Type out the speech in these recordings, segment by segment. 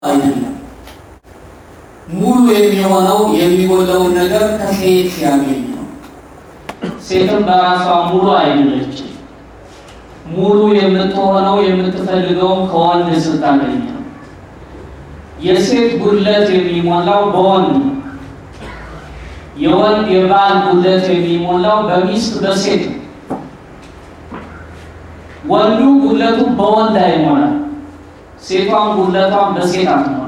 አይደለም። ሙሉ የሚሆነው የሚጎለውን ነገር ከሴት ሲያገኝ ነው። ሴትም በራሷ ሙሉ አይደለችም። ሙሉ የምትሆነው የምትፈልገውን ከወንድ ስታገኝ ነው። የሴት ጉድለት የሚሞላው በወንድ ነው። የወንድ የባል ጉድለት የሚሞላው በሚስት በሴት ነው። ወንዱ ጉድለቱ በወንድ አይሞላም። ሴቷን ጉድለቷን በሴት አትሞላ።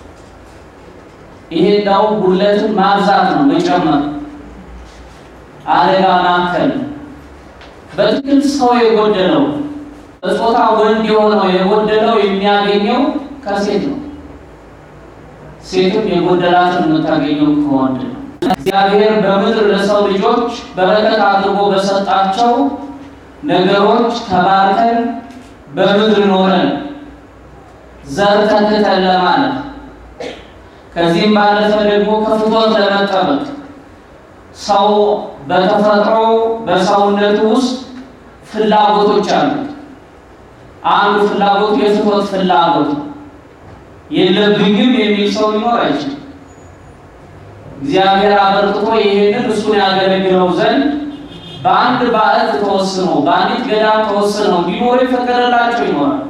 ይሄ እንዳው ጉድለትን ማብዛት ነው መጨመር፣ አደጋ ማከል። በትክክል ሰው የጎደለው በጾታ ወንድ የሆነው የጎደለው የሚያገኘው ከሴት ነው። ሴትም የጎደላትን የምታገኘው ከወንድ ነው። እግዚአብሔር በምድር ለሰው ልጆች በረከት አድርጎ በሰጣቸው ነገሮች ተባርከን በምድር ኖረን ዘር ተክተን ለማለት ከዚህም ባለፈ ደግሞ ከፍቶት ለመጠበቅ ሰው በተፈጥሮ በሰውነቱ ውስጥ ፍላጎቶች አሉት። አንዱ ፍላጎቱ የፍትወት ፍላጎት ነው። የለብኝም የሚል ሰው ሊኖር አይችልም። እግዚአብሔር አበርክቶ ይሄንን እሱን ያገለግለው ዘንድ በአንድ ባዕድ ተወስኖ በአንዲት ገዳም ተወስነው እንዲኖሩ የፈቀደላቸው ይኖራል።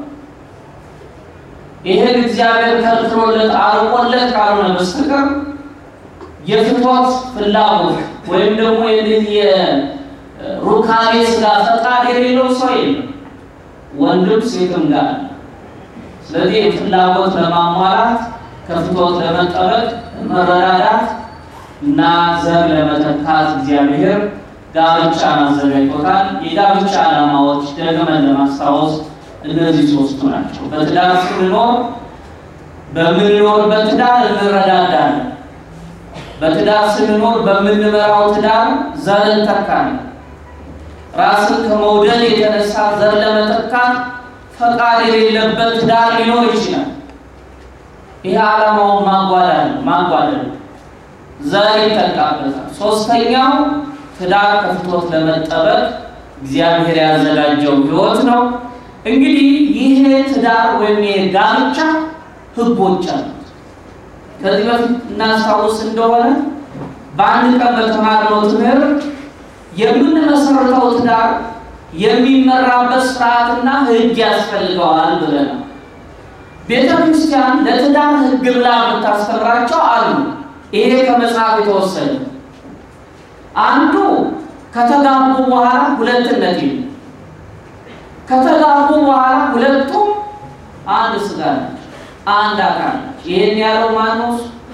ይህን እግዚአብሔር ከልክሎለት አርቆለት ካልሆነ በስተቀር የፍትወት ፍላጎት ወይም ደግሞ የዚህ የሩካቤ ስጋ ፈቃድ የሌለው ሰው የለም፣ ወንድም ሴትም ጋር። ስለዚህ የፍላጎት ለማሟላት ከፍትወት ለመጠበቅ መረዳዳት እና ዘር ለመተካት እግዚአብሔር ጋብቻን አዘጋጅቶታል። የጋብቻ ዓላማዎች ደግመን ለማስታወስ እነዚህ ሶስቱ ናቸው። በትዳር ስንኖር በምንኖርበት ትዳር እንረዳዳለን። በትዳር ስንኖር በምንመራው ትዳር ዘር እንተካለን። ራስን ከመውደድ የተነሳ ዘር ለመተካት ፈቃድ የሌለበት ትዳር ሊኖር ይችላል። ይህ ዓላማውን ማጓዳል ማጓደል ዘር ይተካበታል። ሶስተኛው ትዳር ከፍቶት ለመጠበቅ እግዚአብሔር ያዘጋጀው ሕይወት ነው። እንግዲህ ይሄ ትዳር ወይም የጋብቻ ሕጎች አሉት። ከዚህ በፊት እናስታውስ እንደሆነ በአንድ ቀን በተማርነው ትምህርት የምንመሰርተው ትዳር የሚመራበት ስርዓትና ሕግ ያስፈልገዋል ብለናል። ቤተ ክርስቲያን ለትዳር ሕግ ብላ የምታስተምራቸው አሉ። ይሄ ከመጽሐፍ የተወሰደ አንዱ ከተጋቡ በኋላ ሁለትነት የለም። ከተጋቡ በኋላ ሁለቱም አንድ ስጋ ናቸው፣ አንድ አካል ናቸው። ይህን ያለው ማነው?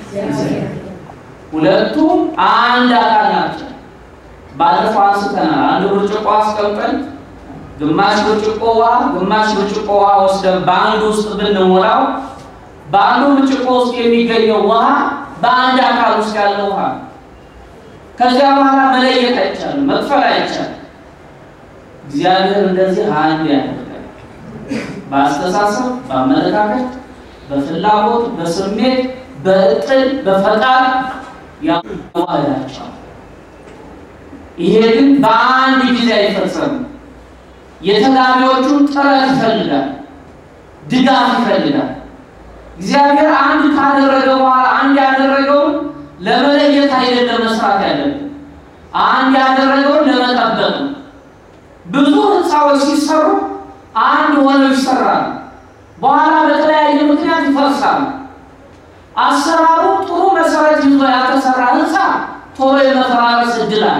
ሁለቱም አንድ አካል ናቸው። ባለፈው አንስተናል። አንድ ብርጭቆ አስቀምጠን ግማሽ ብርጭቆ ውሃ ግማሽ ብርጭቆ ውሃ ወስደን በአንዱ ውስጥ ብንሞላው በአንዱ ብርጭቆ ውስጥ የሚገኘው ውሃ በአንድ አካል ውስጥ ያለው ውሃ ከዚያ በኋላ መለየት አይቻልም፣ መክፈል አይቻልም። እግዚአብሔር እንደዚህ አንድ ያደርጋል። በአስተሳሰብ፣ በአመለካከት፣ በፍላጎት፣ በስሜት፣ በእቅድ፣ በፈቃድ ያዋህዳቸዋል። ይሄ ግን በአንድ ጊዜ አይፈጸምም። የተጋቢዎቹን ጥረት ይፈልጋል፣ ድጋፍ ይፈልጋል። እግዚአብሔር አንድ ካደረገ በኋላ አንድ ያደረገውን ለመለየት አይደለም መስራት ያለብን፣ አንድ ያደረገውን ለመጠበቅ ነው። ብዙ ህንፃዎች ሲሰሩ አንድ ሆነው ይሰራሉ፣ በኋላ በተለያየ ምክንያት ይፈርሳሉ። አሰራሩ ጥሩ መሰረት ይዞ ያልተሰራ ህንፃ ቶሎ የመፈራረስ እድል አለ።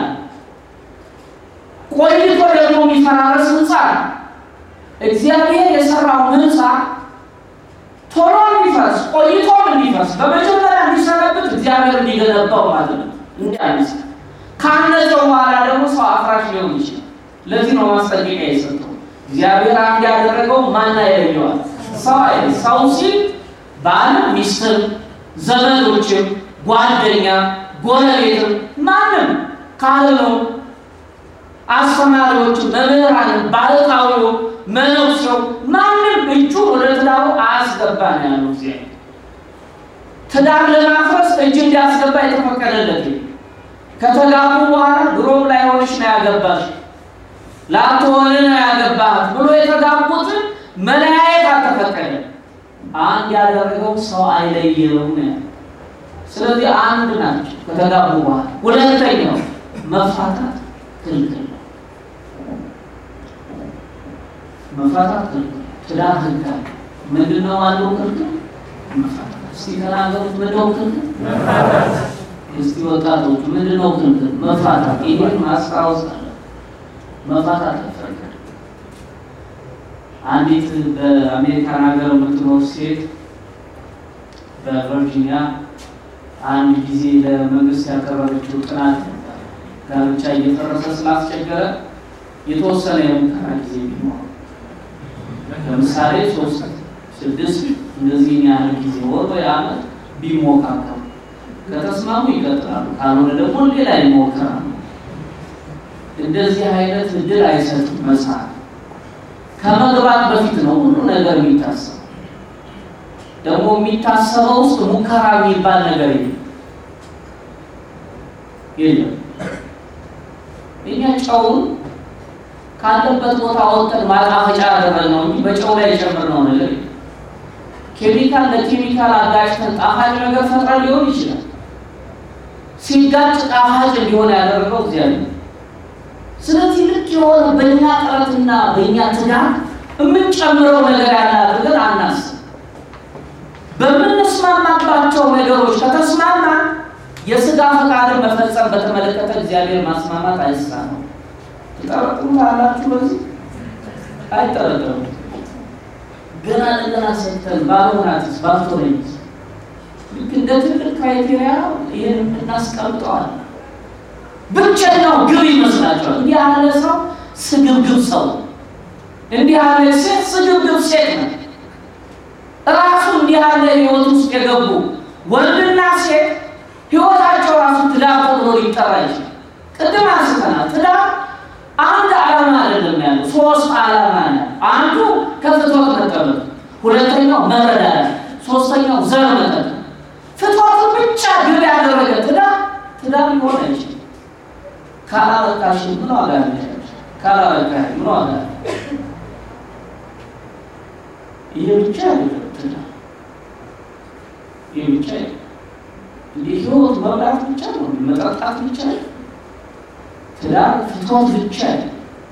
ቆይቶ ደግሞ የሚፈራረስ ህንፃ እግዚአብሔር የሰራው ህንፃ ቶሎ እንዲፈርስ ቆይቶም እንዲፈርስ በመጀመሪያ እንዲሰነብት እግዚአብሔር እንዲገነባው ማለት ነው። እንዲያነሳ ካነጸው በኋላ ደግሞ ሰው አፍራሽ ሊሆን ይችላል። ለዚህ ነው ማስጠንቀቂያ የሰጠው። እግዚአብሔር አንድ ያደረገው ማን አይለየዋል? ሰው አይደል። ሰው ሲል ባልም፣ ሚስትም፣ ዘመዶችም፣ ጓደኛ፣ ጎረቤትም ማንም ካህኑ፣ አስተማሪዎቹ፣ መምህራን፣ ባለታዊው፣ መነኩሴው ማንም እጁ ወደ ትዳሩ አያስገባ ነው ያለው እግዚአብሔር። ትዳር ለማፍረስ እጅ እንዲያስገባ የተፈቀደለት ከተጋቡ በኋላ ድሮም ላይሆንሽ ነው ያገባሽ ላትሆን ነው ያገባህ ብሎ የተጋቡትን መለያየት አልተፈቀደም። አንድ ያደረገው ሰው አይለየውም ነው ያለው። ስለዚህ አንድ ናቸው ከተጋቡ በኋላ። ሁለተኛው መፋታት ክልክል ነው። መፋታት ክልክል ነው። ትዳር ህግ አለ። ምንድን ነው አለው ክልክል? መፋታት። እስቲ ተናገሩት። ምንድን ነው ክልክል? እስቲ ወጣቶቹ ምንድን ነው ክልክል? መፋታት። ይህን ማስታወስ አለ። መፋታት አይፈቀድም። አንዲት በአሜሪካን ሀገር የምትኖር ሴት በቨርጂኒያ አንድ ጊዜ ለመንግስት ያቀረበችው ጥናት ነበር። ጋብቻ እየፈረሰ ስላስቸገረ የተወሰነ የሙከራ ጊዜ ቢኖር ለምሳሌ ሶስት ስድስት እንደዚህ ያህል ጊዜ ወር ወይ ዓመት ቢሞካከሩ ከተስማሙ ይቀጥላሉ፣ ካልሆነ ደግሞ ሌላ ይሞከራሉ። እንደዚህ አይነት እድል አይሰጥም መጽሐፍ። ከመግባት በፊት ነው ሁሉ ነገር የሚታሰበው። ደግሞ የሚታሰበው ውስጥ ሙከራ የሚባል ነገር የለም የለም። እኛ ጨውን ካለበት ቦታ ወጥተን ማጣፈጫ ያደረግነው እንጂ በጨው ላይ የጨመርነው ነገር የለም። ኬሚካል ለኬሚካል አጋጭተን ጣፋጭ ነገር ፈጥረን ሊሆን ይችላል። ሲጋጭ ጣፋጭ እንዲሆን ያደረገው እግዚአብሔር ነው። ስለዚህ ልክ የሆነ በእኛ ጥረትና በእኛ ትጋት የምንጨምረው ነገር ያለ አድርገን አናስብ። በምንስማማባቸው ነገሮች ከተስማማ የስጋ ፈቃድን መፈጸም በተመለከተ እግዚአብሔር ማስማማት አይሳነው። ትጠረጥሩታላችሁ? በዚህ አይጠረጠሩም። ገና ለገና ሰጥተን ባልሆናትስ ባልቶነኝስ ልክ እንደ ትልቅ ክራይቴሪያ ይህን እናስቀምጠዋል። ብቸኛው ግብ ይመስላቸዋል። እንዲህ ያለ ሰው ስግብግብ ሰው፣ እንዲህ ያለ ሴት ስግብግብ ሴት ነው። ራሱ እንዲህ ያለ ህይወት ውስጥ የገቡ ወንድና ሴት ህይወታቸው ራሱ ትዳር ተብሎ ሊጠራ ይችላል። ቅድም አንስተናል። ትዳር አንድ ዓላማ አይደለም ያለው፣ ሶስት ዓላማ ነው። አንዱ ከፍትወት መጠበቅ፣ ሁለተኛው መረዳዳት፣ ሶስተኛው ዘር መጠበቅ። ፍትወትን ብቻ ግብ ያደረገ ትዳር ትዳር ሊሆን አይችልም። ካላበቃሽ ምን ዋጋ አለ? ካላበቃሽ ምን ዋጋ አለ? ይሄ ብቻ አይደለም ትዳር፣ ይሄ ብቻ አይደለም። እንዲህ ህይወት መብላት ብቻ ነው፣ መጠጣት ብቻ አይደለም። ትዳር ፍትወት ብቻ አይደለም።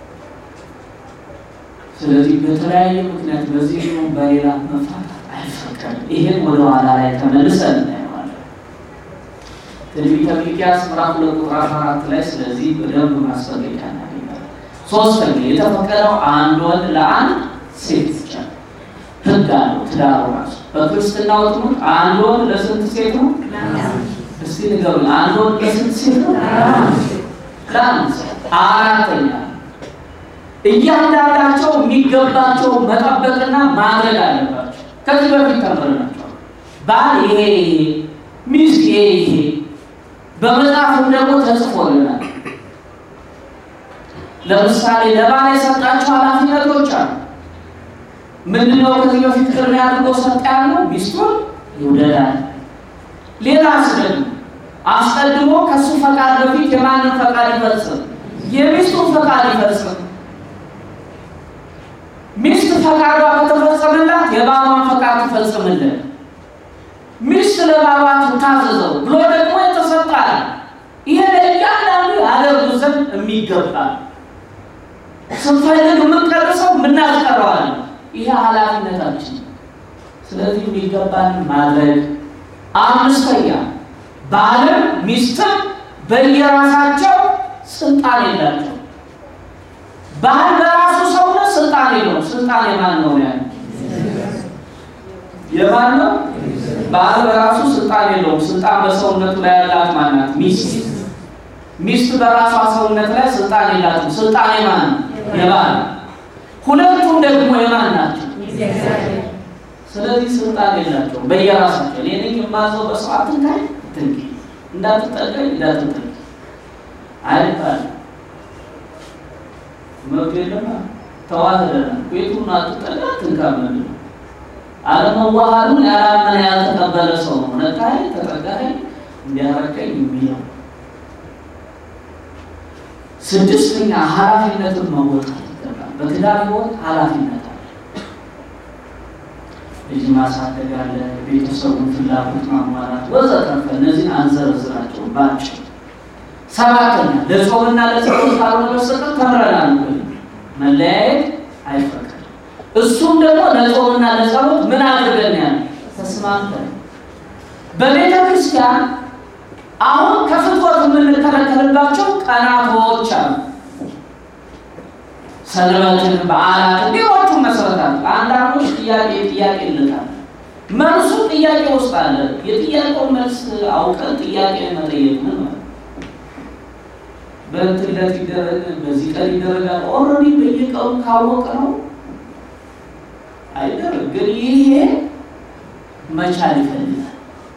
ስለዚህ በተለያየ ምክንያት በዚህ ነው በሌላ መፋታት አይፈቀድም። ይሄን ወደ ኋላ ላይ ተመልሰን እናየዋለን። ትንቢተ ሚክያስ ምዕራፍ ሁለት ቁጥር አስራ አራት ላይ ስለዚህ በደንብ ማስጠንቀቂያ እናገኛለን። ሶስተኛ የተፈቀደው አንድ ወንድ ለአንድ ሴት ብቻ ነው። ህግ አለው ትዳሩ ራሱ በክርስትናው ትምህርት አንድ ወንድ ለስንት ሴት ነው? እስቲ ንገሩኝ። አንድ ወንድ ለስንት ሴት ነው? ለአንድ ሴት። አራተኛ እያንዳንዳቸው የሚገባቸው መጠበቅና ማድረግ አለባቸው። ከዚህ በፊት ተምረናቸዋል። ባል ይሄ ይሄ፣ ሚስት ይሄ ይሄ በመጽሐፍም ደግሞ ተጽፎልናል። ለምሳሌ ለባል የሰጣቸው ኃላፊነቶች አሉ። ምንድነው? ከዚህ በፊት ቅድሚያ አድርጎ ሰጠ ያለው ሚስቱን ይውደዳል። ሌላስ ደግሞ አስቀድሞ ከሱ ፈቃድ በፊት የማንን ፈቃድ ይፈጽም? የሚስቱን ፈቃድ ይፈጽም። ሚስት ፈቃዷ ከተፈጸመላት የባሏን ፈቃድ ትፈጽምልን። ሚስት ለባሏ ትታዘዘው ብሎ ደግሞ የተሰጣል። ይሄ ለእያንዳንዱ ያደርጉ ዘንድ የሚገባ ስንፈልግ የምንቀርሰው የምናስቀረዋለን። ይሄ ኃላፊነታችን። ስለዚህ የሚገባን ማድረግ። አምስተኛ ባልም ሚስትም በየራሳቸው ስልጣን የላቸው። ባል በራሱ ሰውነት ስልጣን የለውም። ስልጣን የማን ነው? ያ የማን ነው? ባል በራሱ ስልጣን የለውም። ስልጣን በሰውነቱ ላይ ያላት ማናት? ሚስት። ሚስት በራሷ ሰውነት ላይ ስልጣን የላትም። ስልጣን የማን ነው? የባል። ሁለቱም ደግሞ የማን ናቸው? ስለዚህ ስልጣን የላቸውም በየራሳቸው። እኔ ነኝ የማዘው በሰው አትንካኝ፣ አትንኪ፣ እንዳትጠቀኝ፣ እንዳትጠቀኝ አይባልም። መብት የለም። ተዋህደናል። ቤቱን አትጠጋ፣ አትንካ ምንድን ነው? አለመዋሃዱን ያላመነ ያልተቀበለ ሰው ነው ነካይ ተጠጋይ እንዲያረቀኝ የሚለው። ስድስተኛ ኃላፊነትን መወጣት ይገባል። በትዳር ሕይወት ኃላፊነት አለ። ልጅ ማሳደግ አለ፣ ቤተሰቡን ፍላጎት ማሟላት ወዘተርፈ እነዚህን አንዘረዝራቸው ባጭሩ። ሰባተኛ ለጾምና ለጸሎት ካልሆነ በስተቀር ተምረናል። መለያየት አይፈቀድም። እሱም ደግሞ ለጾምና ለጸሎት ምን አድርገን ያለ ተስማምተን በቤተ ክርስቲያን አሁን ከፍትወት የምንከለከልባቸው ቀናቶች አሉ። ሰንበትን፣ በዓላት፣ ሌሎቹ መሰረታል። አንዳንዶች ጥያቄ ጥያቄ ይልታል። መልሱ ጥያቄ ውስጥ አለ። የጥያቄው መልስ አውቀን ጥያቄ መጠየቅ ምን ማለት በእንትን ዕለት ይደረግ በዚህ ቀን ይደረጋል። ኦልሬዲ በየቀኑ ካወቀ ነው አይደረግ። ግን ይሄ መቻል ይፈልጋል።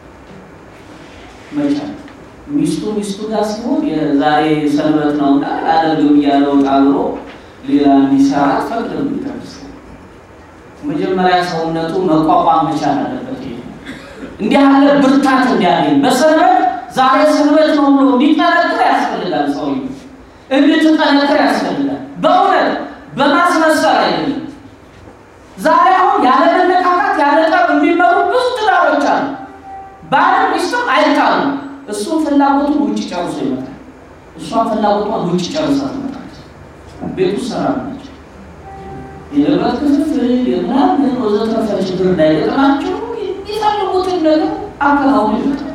መቻል ሚስቱ ሚስቱ ጋር ሲሆን የዛሬ ሰንበት ነውና አደርግም እያለው ጣብሮ ሌላ እንዲሰራ ፈቅድም ይደርስ መጀመሪያ ሰውነቱ መቋቋም መቻል አለበት። ይሄ እንዲህ ያለ ብርታት እንዲያገኝ በሰንበት ዛሬ ሰንበት ነው ብሎ እንዲጠነክር ያስፈልጋል። ሰው እንድትጠነክር ያስፈልጋል። በእውነት በማስመሰል አይደለም። ዛሬ አሁን ያለ መነካካት ያለ ጠብ የሚመሩ ብዙ ትዳሮች አሉ። ባልም ሚስትም አይጣሉ። እሱም ፍላጎቱን ውጭ ጨርሶ ይመጣል፣ እሷም ፍላጎቷን ውጭ ጨርሳ ትመጣለች። ቤቱ ሰላም ናቸው። የንብረት ክፍፍል የምናምን ወዘተረፈ ችግር እንዳይገጥማቸው የሚፈልጉትን ነገር አከናውኑ ይመጣል።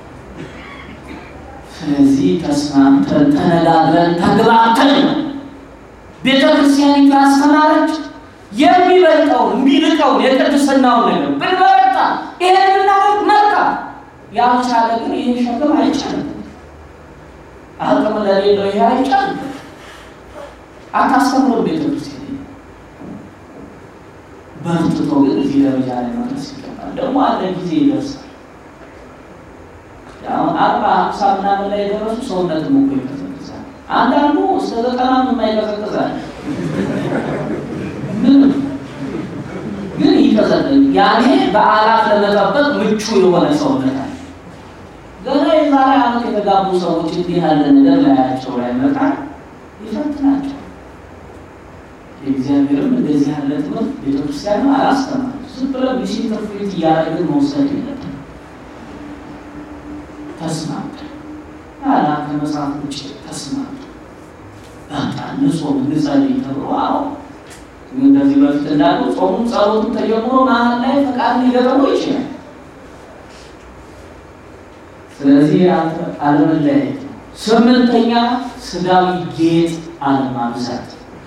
ስለዚህ ተስማምተን ተነጋግረን ተግባብተን ነው ቤተ ክርስቲያኒቱ ያስተማረች የሚበልጠውን የሚልቀውን የቅድስናውን ነገር ብንበረታ ይሄን ብናደርግ መልካም። ያልቻለ ግን ይህ ሸክም አይቻልም። አቅም ለሌለው ይሄ አይቻልም። አታስተምሩም ቤተ ክርስቲያን በርትቶ ግን እዚህ ደረጃ ላይ መድረስ ይገባል። ደግሞ አለ ጊዜ ይደርሳል። አሁን አርባ ሀምሳ ምናምን ላይ የደረሱ ሰውነትም እኮ ይቀዘቅዛል። አንዳንዱ እስከ ዘጠና የማይቀዘቅዛል ምንም ግን ይቀዘቅዝ። ያኔ በዓላት ለመጠበቅ ምቹ የሆነ ሰውነት አለ። ገና የዛሬ ዓመት የተጋቡ ሰዎች እንዲህ ያለ ነገር ላያቸው ላይ መጣል ይፈትናቸው። የእግዚአብሔርም እንደዚህ ያለ ትምህርት ቤተክርስቲያን አላስተማር ዝም ብለን ሚስኢንተርፕሬት እያደረግን መውሰድ የለብንም። ተስማምተን ያላ ከመጽሐፍ ውጭ ተስማምተን በቃ ንጾም እንጸልይ ተብሎ አዎ እንደዚህ በፊት እንዳሉ ጾሙም ጸሎቱም ተጀምሮ መሀል ላይ ፈቃድ ሊገጠሙ ይችላል። ስለዚህ አለመለያየት ነው። ስምንተኛ ስጋዊ ጌጥ አለማብዛት።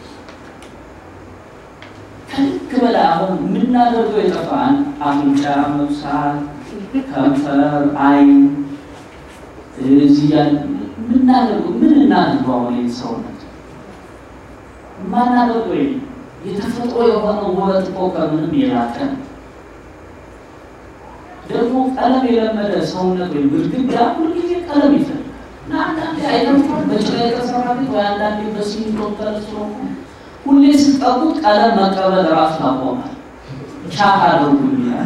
ከልክ በላይ አሁን የምናደርገው የጠፋን አፍንጫ መብሳት፣ ከንፈር፣ አይን እዚህ የምናደርገው ምን እናድርገው? አሁን ይህን ሰውነት የማናደርገው የተፈጥሮ የሆነ ውበት እኮ ከምንም የላቀ ነው። ደግሞ ቀለም የለመደ ሰውነት ወይም ግድግዳ ሁልጊዜ ቀለም ይፈልጋል እና አንዳንዴ አይነቱ በጭቃ የተሰራ ቤት ወይ አንዳንዴ በሲሚንቶ ተለስሮ ሁሌ ስጠቡት ቀለም መቀበል ራሱ ያቆማል። ቻክ አድርጉ ይላል።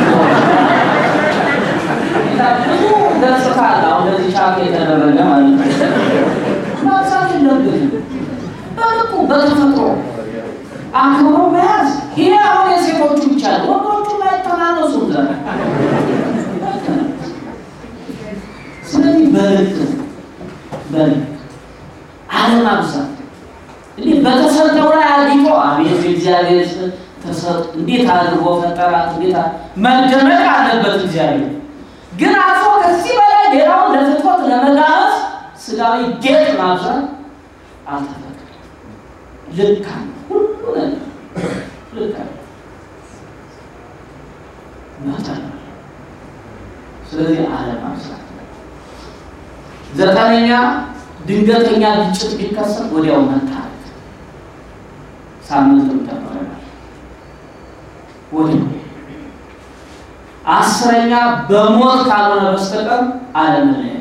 ብዙ ገጽታ አለ። አሁን እንደዚህ ቻክ የተደረገ ማለት ነው። ማብዛት የለብንም በልኩ በተፈጥሮ አክብሮ መያዝ። ይሄ አሁን የሴቶቹ ብቻ ነው። ወንዶቹ ማይተናነሱ ዘ ስለዚህ በልክ በልክ አለማብዛት እንዲህ በተሰጠው ላይ አጊጦ አቤት እግዚአብሔር ተሰጥ እንዴት አድርጎ ፈጠራት፣ እንዴት መደመቅ አለበት እግዚአብሔር። ግን አልፎ ከዚህ በላይ ሌላውን ለፍትወት ለመጋበዝ ስጋዊ ጌጥ ማብዛት አልተፈቀደም። ልክ አለ ሁሉ ነገር ልክ አለ መጠን ስለዚህ አለማብዛት። ዘጠነኛ ድንገተኛ ግጭት ቢከሰት ወዲያው መታረቅ። ሳምንትም ተምረናል። ወዲያው አስረኛ በሞት ካልሆነ በስተቀር አለመለያየት።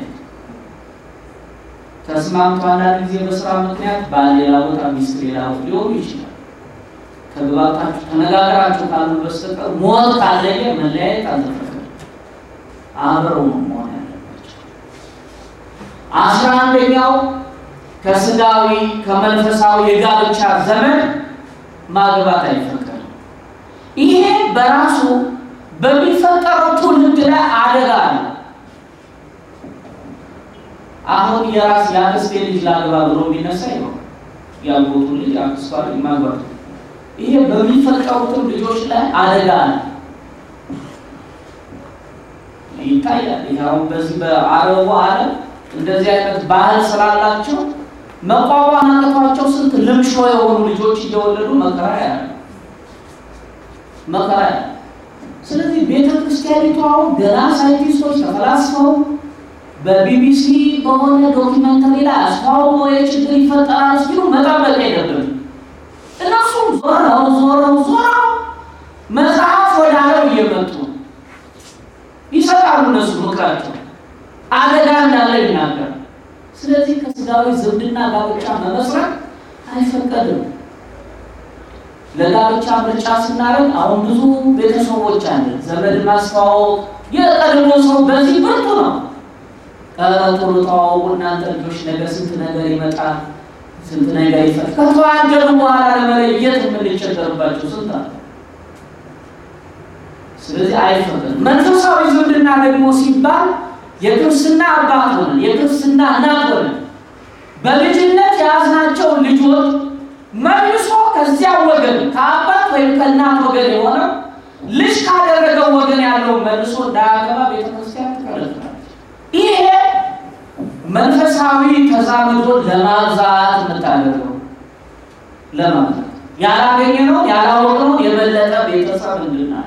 ተስማምቶ አንዳንድ ጊዜ በስራ ምክንያት ባል ሌላ ቦታ፣ ሚስት ሌላ ቦታ ሊሆኑ ይችላል። ተግባብታችሁ ተነጋግራችሁ ካልሆነ በስተቀር ሞት ካለየ መለያየት አልተፈቀደም። አብረው ነው መሆን ያለባቸው። አስራ አንደኛው ከስጋዊ ከመንፈሳዊ የጋብቻ ዘመን ማግባት አይፈቀድም። ይሄ በራሱ በሚፈጠረው ትውልድ ላይ አደጋ ነው። አሁን የራስ የአክስቴ ልጅ ላግባ ብሎ የሚነሳ ይሆን ያጎቱ ልጅ አክስቷ ልጅ ማግባት ይሄ በሚፈጠሩትም ልጆች ላይ አደጋ ነው ይታያል። ይሄ አሁን በዚህ በአረቡ ዓለም እንደዚህ አይነት ባህል ስላላቸው መቋቋም አቅቷቸው ስንት ልምሾ የሆኑ ልጆች እየወለዱ መከራ ያለ መከራ ያለ። ስለዚህ ቤተ ክርስቲያኒቷ አሁን ገና ሳይንቲስቶች ተፈላስፈው በቢቢሲ በሆነ ዶኪመንተሪ ላይ አስተዋውቀው የችግር ይፈጠራል ሲሉ መጠበቅ የለብንም። እነሱም ዞረው ዞረው ዞረው መጽሐፍ ወደ ዓለም እየመጡ ይሰጣሉ። እነሱ ምክራቸው አደጋ እንዳለ ይናገር። ስለዚህ ከስጋዊ ዝምድና ጋብቻ መመስረት አይፈቀድም። ለጋብቻ ምርጫ ስናደርግ አሁን ብዙ ቤተሰቦች አለ ዘመድ ማስተዋወቅ የቀድሞ ሰው በዚህ ብርቱ ነው። ቶሎ ተዋወቁ እናንተ ልጆች ነገር ስንት ነገር ይመጣል፣ ስንት ነገር ይፈል ከተዋደዱ በኋላ ለመለየት የምንቸገርባቸው ስንት አለ። ስለዚህ አይፈቅድም። መንፈሳዊ ዝምድና ደግሞ ሲባል የክርስትና አባት ሆነን የክርስትና እናት ሆነን በልጅነት የያዝናቸውን ልጆች መልሶ ከዚያ ወገን ከአባት ወይም ከእናት ወገን የሆነው ልጅ ካደረገው ወገን ያለውን መልሶ እንዳያገባ ቤተክርስቲያን ትከለክላለች። ይሄ መንፈሳዊ ተዛምዶን ለማብዛት የምታደርገው ለማለት ያላገኘነውን ያላወቅነውን የበለጠ ቤተሰብ እንድናለ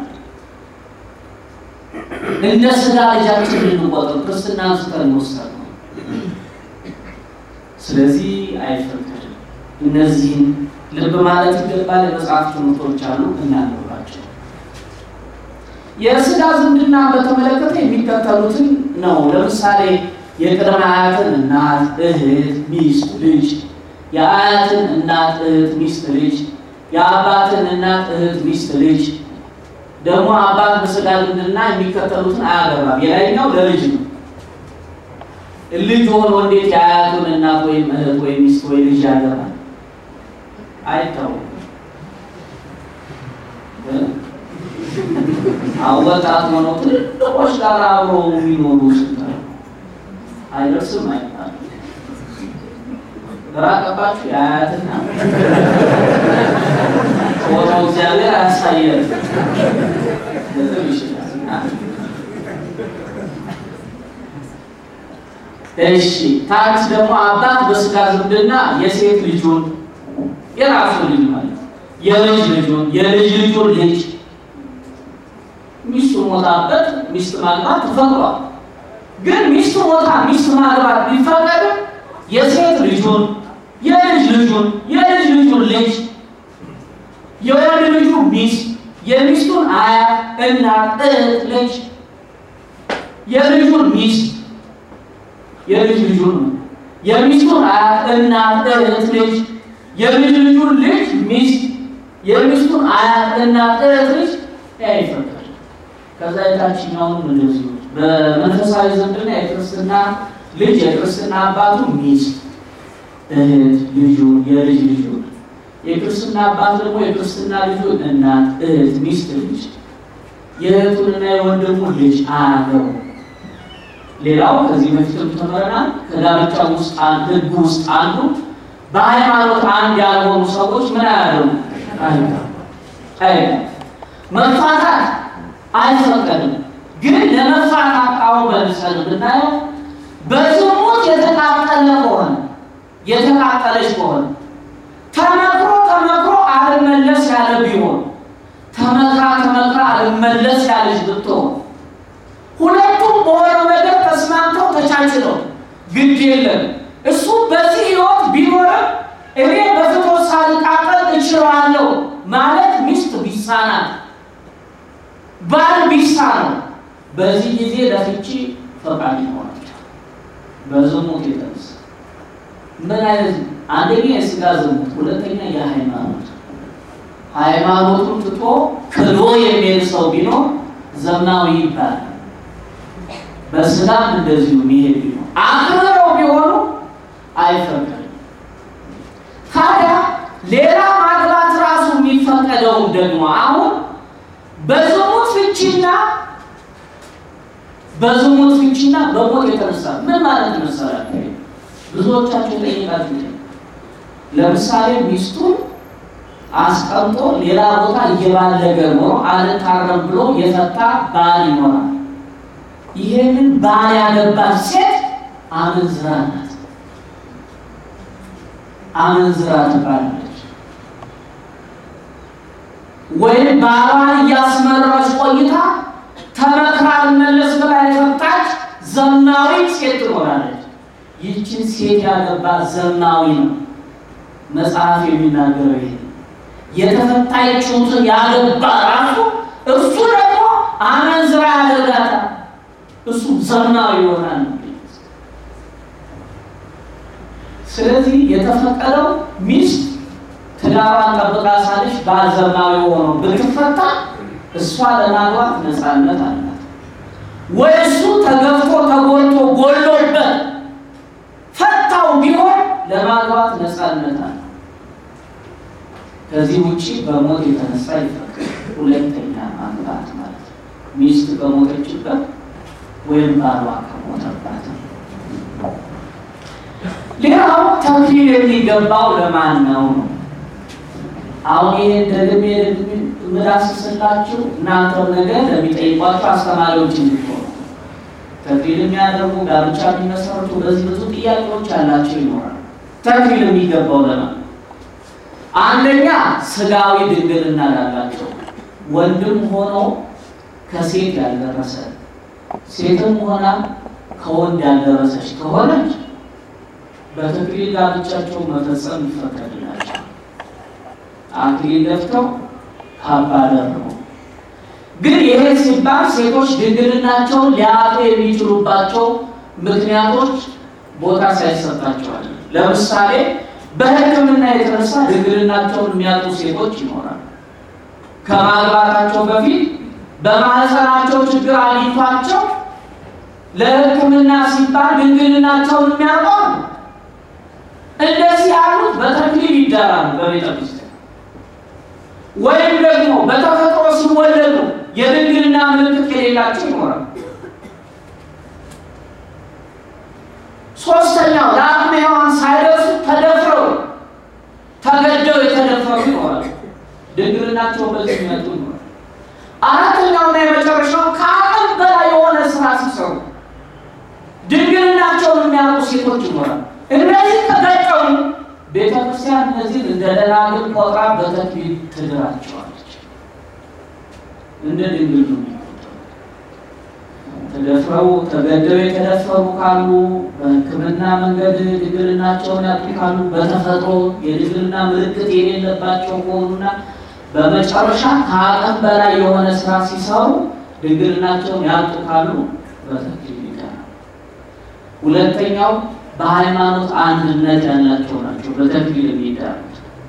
እንደ ስጋ ልጃችን ልንቆጥር ክርስትና አንስተን መውሰድ ነው። ስለዚህ አይፈቀድም። እነዚህን ልብ ማለት ይገባል። የመጽሐፍ ትምህርቶች አሉ እናንባቸው። የስጋ ዝምድና በተመለከተ የሚከተሉትን ነው። ለምሳሌ የቅድመ አያትን እናት፣ እህት፣ ሚስት፣ ልጅ፣ የአያትን እናት፣ እህት፣ ሚስት፣ ልጅ፣ የአባትን እናት፣ እህት፣ ሚስት፣ ልጅ ደግሞ አባት በስጋ ዝምድና የሚከተሉትን አያገባም። የላይኛው ለልጅ ነው። ልጅ ሆኖ እንዴት የአያቱን እናት ወይም እህት ወይም ሚስት ወይ ልጅ ያገባል? አይታወቅም። ወጣት ሆኖ ትልልቆች ጋር አብሮ የሚኖሩ ስንት አይደርስም አይባልም። ግራ ገባችሁ? የአያትና ሆኖ እግዚአብሔር አያሳየን ልትል ይችላል። እሺ ታች ደግሞ አባት በስጋ ዝምድና የሴት ልጁን የራሱ ልጅ ማለት የልጅ ልጁን የልጅ ልጁን ልጅ ሚስቱ ሞታበት ሚስት ማግባት ተፈቅዷል። ግን ሚስቱ ሞታ ሚስት ማግባት ቢፈቀድም የሴት ልጁን የልጅ ልጁን የልጅ ልጁን ልጅ የወንድ ልጁ ሚስት የሚስቱን አያት እናት እህት ልጅ የልጁን ሚስት የልጅ ልጁን የሚስቱን አያት እናት እህት ልጅ የልጅ ልጁን ልጅ ሚስት የሚስቱን አያት እናት እህት ልጅ አይፈቀድም። ከዛ የታችኛውን እንደዚሁ በመንፈሳዊ ዝምድና የክርስትና ልጅ የክርስትና አባቱ ሚስት እህት ልጁ የልጅ ልጁ የክርስትና አባት ደግሞ የክርስትና ልጁ እናት እህት ሚስት ልጅ የእህቱንና የወንድሙን ልጅ አያገቡ። ሌላው ከዚህ በፊትም ተምረናል። ከጋብቻ ውስጥ ህግ ውስጥ አንዱ በሃይማኖት አንድ ያልሆኑ ሰዎች ምን አያደርጉ አይ መፋታት አይፈቀድም። ግን ለመፋታት አሁን በምሳሌ ብናየው በዝሙት የተቃጠለ ከሆነ የተቃጠለች ከሆነ ተመክሮ ተመክሮ አልመለስ ያለ ቢሆን ተመክራ ተመክራ አልመለስ ያለች ብትሆን ሁለቱም በሆነው ነገር ተስማምተው ተቻችለው ግድ የለም እሱ በዚህ ህይወት ቢኖርም እኔ በፍትወት ሳልቃጠል እችላለሁ ማለት ሚስት ቢሳናት ባል ቢሳነው በዚህ ጊዜ ለፍቺ ፈቃድ ይሆናል። በዝሙት የተነሳ ምን አይነት አንደኛ የስጋ ዝሙት፣ ሁለተኛ የሃይማኖት ሃይማኖቱን ትቶ ክዶ የሚሄድ ሰው ቢኖር ዘማዊ ይባላል። በስጋም እንደዚሁ የሚሄድ ቢሆን አክብረው ቢሆኑ አይፈቀድም። ታዲያ ሌላ ማግባት ራሱ የሚፈቀደውም ደግሞ አሁን በዝሙት ፍቺና በዝሙት ፍቺና በሞት የተነሳ ምን ማለት መሰላችሁ? ብዙዎቻችሁ ጠይቃችሁ ለምሳሌ ሚስቱን አስቀምጦ ሌላ ቦታ እየባለገ ኖሮ አልታረም ብሎ የፈታ ባል ይኖራል። ይሄንን ባል ያገባት ሴት አመንዝራ ናት። አመንዝራ ትባላለች። ወይም ባሏን እያስመረረች ቆይታ ተመክራ ልመለስ ብላ የፈታች ዘማዊት ሴት ትኖራለች። ይህችን ሴት ያገባት ዘማዊ ነው። መጽሐፍ የሚናገረው ይሄ የተፈታችሁትን ያገባ ራሱ እሱ ደግሞ አመንዝራ ያደርጋታል። እሱ ዘማዊ ይሆናል። ስለዚህ የተፈቀደው ሚስት ትዳሯን ጠብቃ ሳለች ባል ዘማዊ ሆኖ ብትፈታ እሷ ለማግባት ነፃነት አላት። ወይ እሱ ተገፍቶ ተጎድቶ ጎሎበት ፈታው ቢሆን ለማግባት ነፃነት አለ። ከዚህ ውጪ በሞት የተነሳ ይፈቀድ ሁለተኛ ማግባት ማለት ነው። ሚስት በሞተችበት ወይም ባሏ ከሞተባት። ሌላው ተክሊል የሚገባው ለማን ነው ነው? አሁን ይሄ ደግሜ ምዳስስላችሁ እናንተም ነገር ለሚጠይቋቸው አስተማሪዎች እንዲሆኑ ተክሊል የሚያደርጉ ጋብቻ የሚመሰርቱ በዚህ ብዙ ጥያቄዎች ያላቸው ይኖራል። ተክሊል የሚገባው ለማን አንደኛ ስጋዊ ድንግልና ላላቸው ወንድም ሆኖ ከሴት ያልደረሰ ሴትም ሆና ከወንድ ያልደረሰች ከሆነች በተክሊል ጋብቻቸው መፈጸም ይፈቀድላቸው። አክሊል ደፍተው ካባ ደርበው። ግን ይሄ ሲባል ሴቶች ድንግልናቸውን ሊያጡ የሚችሉባቸው ምክንያቶች ቦታ ሳይሰጣቸዋል። ለምሳሌ በሕክምና የተነሳ ድንግልናቸውን የሚያጡ ሴቶች ይኖራሉ። ከማግባታቸው በፊት በማህፀናቸው ችግር አግኝቷቸው ለሕክምና ሲባል ድንግልናቸውን የሚያውቀው እንደዚህ ያሉት በተክሊል ይዳራሉ በቤተ ክርስቲያን ወይም ደግሞ በተፈጥሮ ሲወለዱ የድንግልና ምልክት የሌላቸው ይኖራል። ሶስተኛው ለአቅመ ሔዋን ሳይደርሱ ተደፍረው ተገደው የተደፈሩ ይኖራል። ድንግልናቸው በዚህ የሚመጡ ይኖራል። አራተኛውና የመጨረሻው ከአቅም በላይ የሆነ ስራ ሲሰሩ ድንግልናቸውን የሚያውቁ ሴቶች ይኖራል። እነዚህ ከገጠሙ ቤተክርስቲያን እነዚህን እንደ ደናግል ቆጥራ በተክሊል ትድራቸዋለች። እንደ ድንግል ነው የሚቆጠሩ። ተደፍረው ተገደው የተደፈሩ ካሉ፣ በሕክምና መንገድ ድንግልናቸውን ያጡ ካሉ፣ በተፈጥሮ የድንግልና ምልክት የሌለባቸው ከሆኑና በመጨረሻ ከአቅም በላይ የሆነ ስራ ሲሰሩ ድንግልናቸውን ያጡ ካሉ በተክሊል ይዳራሉ። ሁለተኛው በሃይማኖት አንድነት ያላቸው ናቸው። በተክሊል የሚዳሩት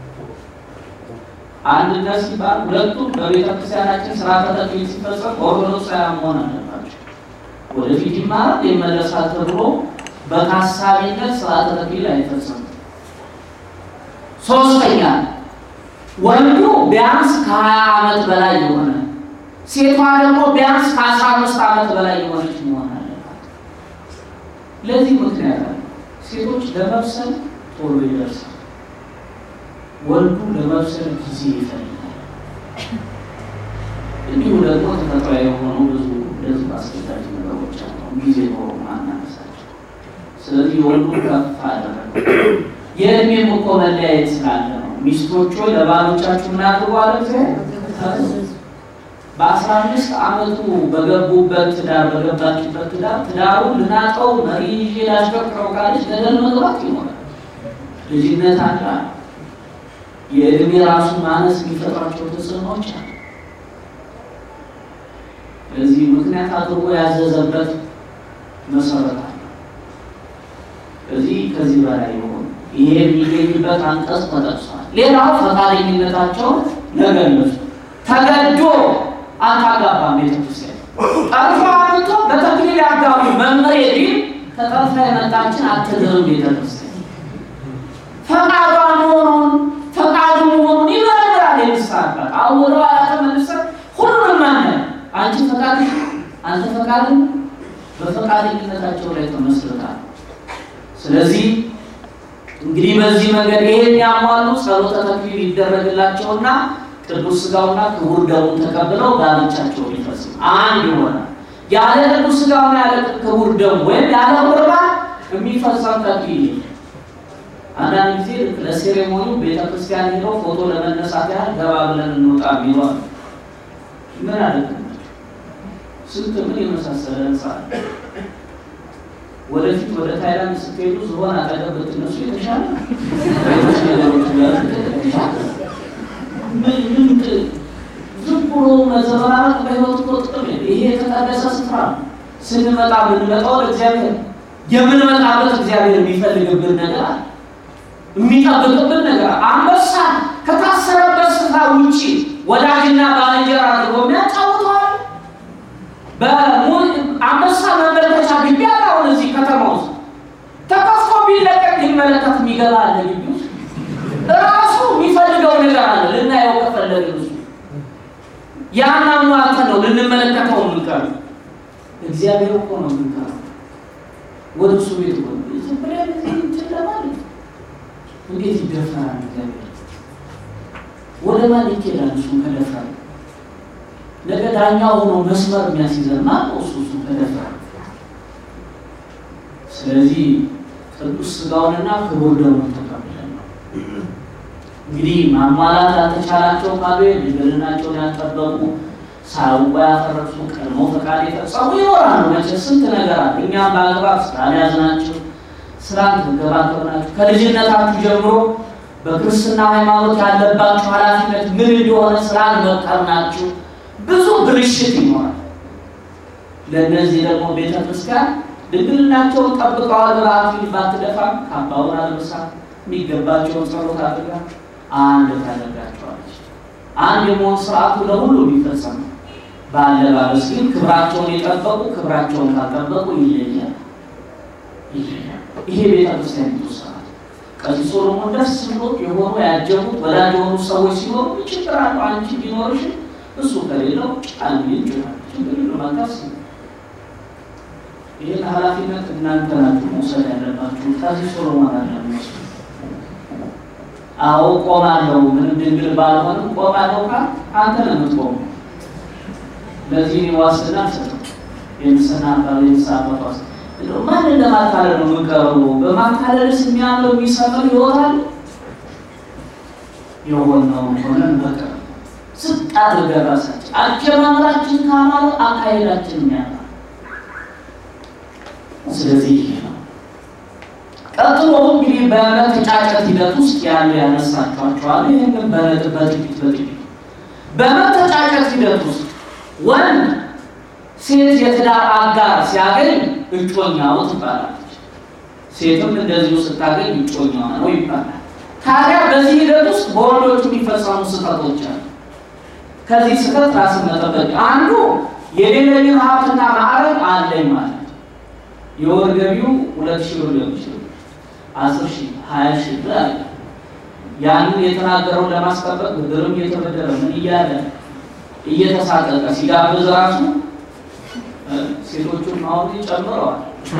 አንድነት ሲባል ሁለቱም በቤተ ክርስቲያናችን ስርዓተ ተክሊል ሲፈጸም ኦርቶዶክሳውያን መሆን አለባቸው። ወደፊት ይማራል ይመለሳል ተብሎ በታሳቢነት ስርዓተ ተክሊል አይፈጸምም። ሶስተኛ ወንዱ ቢያንስ ከሀያ ዓመት በላይ የሆነ ሴቷ ደግሞ ቢያንስ ከአስራ አምስት ዓመት በላይ የሆነች መሆን አለባት። ለዚህ ምክንያት አለ። ሴቶች ለመብሰል ቶሎ ይደርሳል። ወንዱ ለመብሰል ጊዜ ይፈልጋል። እንዲሁ ደግሞ ተፈጥሯዊ የሆኑ ብዙ እንደዚህ አስገዳጅ ነገሮች አሉ። ጊዜ ኖሮ ማናነሳቸው። ስለዚህ ወንዱ ከፍ አደረገ። የእድሜም እኮ መለያየት ስላለ ነው። ሚስቶች ሆይ ለባሎቻችሁ ምን አድርጉ አለ እግዚአብሔር። በአስራ አምስት ዓመቱ በገቡበት ትዳር በገባችበት ትዳር ትዳሩን ልናጠው መሪ ይዤ ላሽከርክረው ካለች ገደል መግባት ይኖራል። ልጅነት አለ። የእድሜ ራሱ ማነስ የሚፈጥራቸው ተጽዕኖዎች አሉ። ለዚህ ምክንያት አድርጎ ያዘዘበት መሰረት አለ። እዚህ ከዚህ በላይ የሆኑ ይሄ የሚገኝበት አንቀጽ ተጠቅሷል። ሌላው ፈቃደኝነታቸውን ለገለጹ ተገዶ አታጋባም ቤተክርስቲያን ጠርፎ አምጥቶ በተክሊል ያጋቡ መምህር ቢል ተጠርፋ የመጣችን አትድርም ቤተክርስቲያን ፈቃዷ መሆኑን ፈቃዱ መሆኑን ይመረምራል። የምስራባት አሁን ወደ ኋላ ተመልሰን ሁሉንም ፈቃድ በፈቃደኝነታቸው ላይ ተመስርታል። ስለዚህ እንግዲህ በዚህ መንገድ ይሄን ያሟሉ ጸሎተ ተክሊል ይደረግላቸውና ቅዱስ ሥጋውና ክቡር ደሙን ተቀብለው ጋብቻቸውን ይፈጽሙ አንድ ይሆናል። ያለ ቅዱስ ሥጋውና ያለ ክቡር ደሙ ወይም ያለ ቁርባን የሚፈጸም ተክሊል የለም። አንዳንድ ጊዜ ልክ ለሴሬሞኒ ቤተ ክርስቲያን ሄደው ፎቶ ለመነሳት ያህል ገባ ብለን እንውጣ የሚሏል። ምን አደግ ስንት ምን የመሳሰለ ህንፃ አለ። ወደፊት ወደ ታይላንድ ስትሄዱ ዝሆን አጠገብ ብትነሱ የተሻለ ሌሎች ነገሮች ጋር የተሻለ ምን ምን ዝም ብሎ መዘበራረቅ በህይወት እኮ ጥቅም የለም። ይሄ የተቀደሰ ስፍራ ነው። ስንመጣ የምንመጣው ለእግዚአብሔር ነው። የምንመጣበት እግዚአብሔር የሚፈልግብን ነገር አለ የሚጠብቅብን ነገር አንበሳ ከታሰረበት ስፍራ ውጪ ወዳጅና ባልንጀራ አድርጎ የሚያጫውተዋል። በአንበሳ መመልከቻ ግቢ አለ። አሁን እዚህ ከተማ ውስጥ ተከፍቶ ቢለቀቅ ሊመለከት የሚገባ አለ። ግቢ ውስጥ ራሱ የሚፈልገው ነገር አለ። ልናየው ከፈለግን እሱ ያን አሟልተን ነው ልንመለከተው የምንቀር። እግዚአብሔር እኮ ነው የምንቀረው ወደ እሱ ቤት ሆ ዝም ብለን እንትን ለማለት እንዴት ይደፈራል? እግዚአብሔር ወደ ማን ይኬዳል? እሱን ከደፈረ ነገ ዳኛ ሆኖ መስመር የሚያስይዘን ማን ነው? እሱ እሱን ከደፈረ። ስለዚህ ቅዱስ ሥጋውንና ክቡር ደሙን ተቀብለን ነው እንግዲህ ማሟላት ያልተቻላቸው ካሉ ድንግልናቸውን ያልጠበቁ ሳያውቁ ያፈረሱ ቀድሞ ፈቃድ የፈጸሙ ይኖራሉ። መቼ ስንት ነገር አለ። እኛም በአግባብ ስላልያዝናቸው ስራን ተንከባከብናችሁ ከልጅነታችሁ ጀምሮ በክርስትና ሃይማኖት ያለባችሁ ኃላፊነት ምን እንደሆነ ስላልመከርናችሁ ብዙ ብልሽት ይኖራል። ለእነዚህ ደግሞ ቤተ ክርስቲያን ድንግልናቸውን ጠብቀዋል ብላ አክሊል ባትደፋም ካባውን አልብሳ የሚገባቸውን ጸሎት አድርጋ አንድ ታደርጋቸዋለች። አንድ የመሆን ስርዓቱ ለሁሉ የሚፈጸም ነው። በአለባበስ ግን ክብራቸውን የጠበቁ ክብራቸውን ካልጠበቁ ይለያል ይለያል። ይሄ ቤተ ክርስቲያን ስርዓት ቀሲስ ሶሎሞን ደስ ብሎት የሆኑ ያጀቡት ወዳጅ የሆኑ ሰዎች ሲኖሩ ችግር አለው። አንቺ ቢኖርሽ እሱ ከሌለው ጫን ይችላል ችግር ለማካስ ይህን ኃላፊነት እናንተ ናችሁ መውሰድ ያለባችሁ። ቀሲስ ሶሎሞን አለ አዎ ቆማለሁ፣ ምንም ድንግል ባልሆንም ቆማለሁ ካል አንተ ነው የምትቆመው። ለዚህ ዋስትና አልሰጥም። የምስና አባል የምሳበት ዋስ ማን ለማታለል ነው የምንቀርበው? በማታለልስ የሚያምር የሚሰምር ይወጣል። የሆነውን ሆነን በቃ ዝቅ አድርገን ራሳችን አጀማመራችን ካማረ አካሄዳችን የሚያምር ስለዚህ ይሄ ነው። ቀጥሎ እንግዲህ በመተጫጨት ሂደት ውስጥ ያሉ ያነሳቸዋቸዋል። ይህንን በነጥብ በጥቂት በጥቂት በመተጫጨት ሂደት ውስጥ ወንድ ሴት የትዳር አጋር ሲያገኝ እጮኛው ትባላለች። ሴትም እንደዚሁ ስታገኝ እጮኛዋ ነው ይባላል። ታዲያ በዚህ ሂደት ውስጥ በወንዶቹ የሚፈጸሙ ስህተቶች አሉ። ከዚህ ስህተት ራስን መጠበቅ አንዱ የሌለኝን ሀብትና ማዕረግ አለኝ ማለት የወር ገቢው ሁለት ሺህ ብር ሊሆን ይችላል አስር ሺህ ሀያ ሺህ ብር አለ። ያንን የተናገረውን ለማስጠበቅ ብድርም እየተበደረ ምን እያለ እየተሳቀቀ ሲጋብዝ ራሱ ሴቶቹን ማወቅ ጨምረዋል።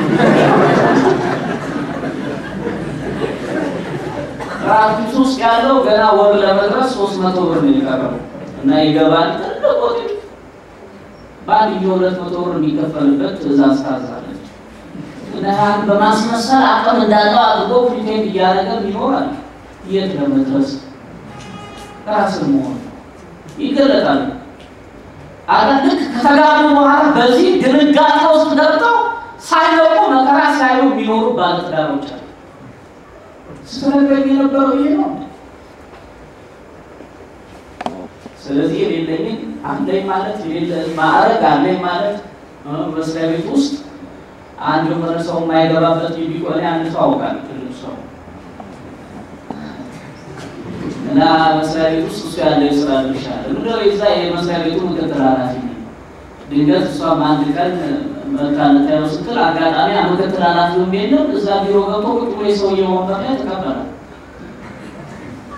ራፊት ውስጥ ያለው ገና ወር ለመድረስ ሶስት መቶ ብር ነው የቀረው እና ይገባል። ትልቅ በአንድ ጊዜ ሁለት መቶ ብር የሚከፈልበት ትዕዛዝ ታዛለች። ያን በማስመሰል አቅም እንዳለው አድርጎ ፕሪቴንድ እያደረገ ይኖራል። የት ለመድረስ ራስን መሆን ይገለጣል። አገር ልክ ከተጋቡ በኋላ በዚህ ድንጋጤ ውስጥ ገብተው ሳይለቁ መከራ ሲያዩ የሚኖሩ ባለትዳሮች አሉ። ስትነግረኝ የነበረው ይሄ ነው። ስለዚህ የሌለኝን አለኝ ማለት የሌለ ማዕረግ አለኝ ማለት መስሪያ ቤት ውስጥ አንድ የሆነ ሰው የማይገባበት ቢቆኔ አንድ ሰው አውቃለሁ። ትልቅ ሰው እና መስሪያ ቤት ውስጥ እሱ ያለው የስራ ድርሻ አለ። ምንድነው የዛ የመስሪያ ቤቱ ምክትል ኃላፊ ነው። ድንገት እሷም አንድ ቀን መታነታየው ስትል አጋጣሚ ምክትል ኃላፊውም የለም እዛ ቢሮ ገብቶ ቁጭ ብሎ የሰውዬው ወንበር ላይ ተቀበለ።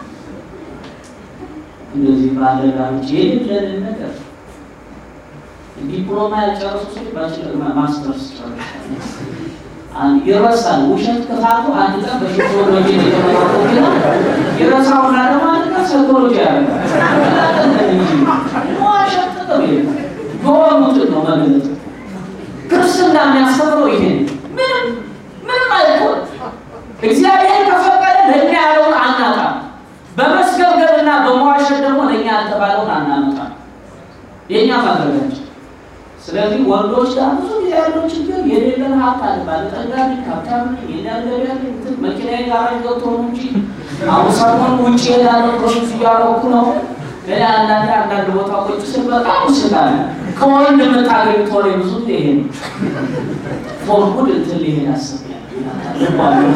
እንደዚህ ባለ ጋርች የሌለን ነገር ዲፕሎማ ያልጨረሱ ሰዎች ባችለር ማስተርስ ጨርሳሉ። ይረሳል። ውሸት ክፋቱ አንድ ቀን በሶሲዮሎጂ የተመረቁ ቢሆን ይረሳውና ደግሞ አንድ ቀን ሳይኮሎጂ ያደርጋል። ዋሸት ጥቅም የለም። የሆኑትን ነው መግለጽ። ክርስትና የሚያስተምረው ይሄ ምንም ምንም አይቆም። እግዚአብሔር ከፈቀደ ለእኛ ያለውን አናጣም። በመስገብገብና በመዋሸት ደግሞ ለእኛ ያልተባለውን አናመጣም። የእኛ ማድረጋቸው ስለዚህ ወንዶች ጋር ብዙ ጊዜ ያለው ችግር የሌለን ሀብት አለ። ባለጠጋ ነኝ፣ ሀብታም ነኝ፣ የናገር ያለ መኪና ጋራጅ ገብቶ ነው እንጂ አሁን ሰሞኑን ውጭ ሄዳለሁ ፕሮሰስ እያደረኩ ነው። እኔ አንዳንድ አንዳንድ ቦታ ቁጭ ስል በጣም ስላለ ከወንድ የምታገኝ ቶሬ ብዙ ጊዜ ይሄ ነው። ፎርጉድ እንትን ሊሄድ አስቤያለሁ።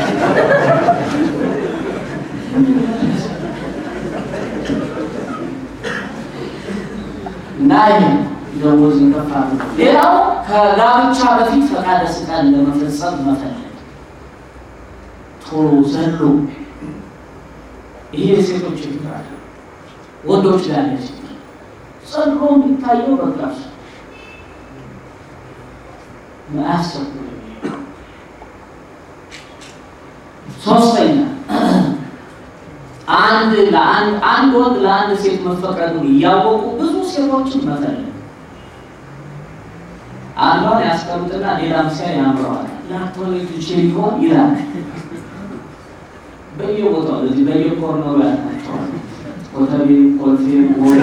እና ይሄ ደሞዝ ይከፋል። ሌላው ከጋብቻ በፊት ፈቃደ ሥጋን ለመፈጸም መፈለግ ቶሎ ዘሎ ይሄ የሴቶች ችግር አለ። ወንዶች ላይ ያለ ችግር ዘሎ የሚታየው በቃ አያሰቡ። ሶስተኛ አንድ ለአንድ አንድ ወንድ ለአንድ ሴት መፈቀዱን እያወቁ ብዙ ሴቶችን መፈለግ አንዷን ያስቀምጥና ሌላም ሲያይ ያምረዋል። ላትወልድ ትችል ይሆን ይላል። በየቦታው እዚህ በየኮርነሩ ያላቸዋል። ኮተቤ፣ ኮልፌ፣ ወሬ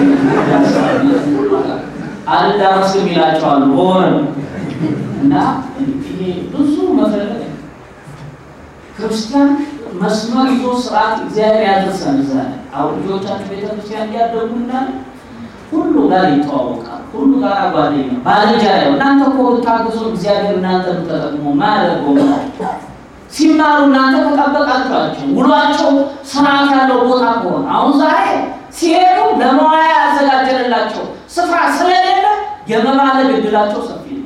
አልዳረስም ይላቸዋል። በወረ እና ይሄ ብዙ መፈለግ ክርስቲያን መስመር ይዞ ስርዓት እግዚአብሔር ያደርሰን። እዛ አሁን ልጆቻችሁ ቤተክርስቲያን እያደጉና ሁሉ ጋር ይተዋወቃል። ሁሉ ጋር ጓደኛ ባልንጀራ ያው እናንተ እኮ ብታግዙ እግዚአብሔር እናንተ ተጠቅሞ ማያደርገው ሲማሩ እናንተ ተጠበቃችኋቸው። ውሏቸው ስርዓት ያለው ቦታ ከሆነ አሁን ዛሬ ሲሄዱ ለመዋያ ያዘጋጀንላቸው ስፍራ ስለሌለ የመባለግ እድላቸው ሰፊ ነው፣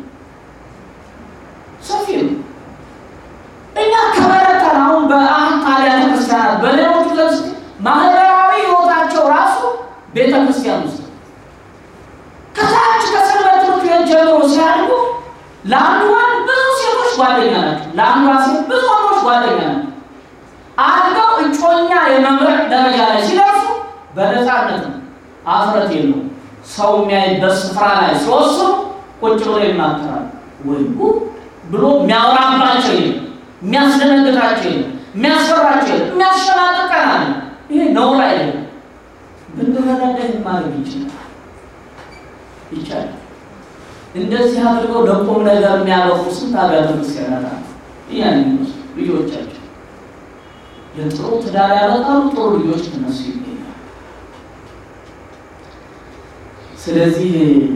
ሰፊ ነው። እኛ ከበረታን አሁን በአሁን አብያተ ክርስቲያናት በሌሎቹ ዘንድ ማህበራዊ ህይወታቸው ራሱ ቤተ ክርስቲያን ውስጥ ከታች ከሰንበት ትምህርት ቤት ጀምሮ ሲያድጉ ለአንዱ ወንድ ብዙ ሴቶች ጓደኛ ናቸው፣ ለአንዷ ሴት ብዙ ወንዶች ጓደኛ ናቸው። አድገው እጮኛ የመምረጥ ደረጃ ላይ ሲደርሱ በነፃነት ነው፣ አፍረት የለው። ሰው የሚያይበት ስፍራ ላይ ሲወስኑ ቁጭ ብሎ ይማከራል። ወይ ብሎ የሚያወራባቸው የለም፣ የሚያስደነግጣቸው የለም፣ የሚያስፈራቸው የለም፣ የሚያሸማቅቀናል። ይሄ ነውር አይደለም። ብንረዳዳ ማድረግ ይችላል ይቻላል። እንደዚህ አድርገው ለቁም ነገር የሚያበቁ ስንት አብያተ ክርስቲያናት አሉ። ያን ልጆቻቸው ለጥሩ ትዳር ያበቃሉ። ጥሩ ልጆች ከነሱ ይገኛል። ስለዚህ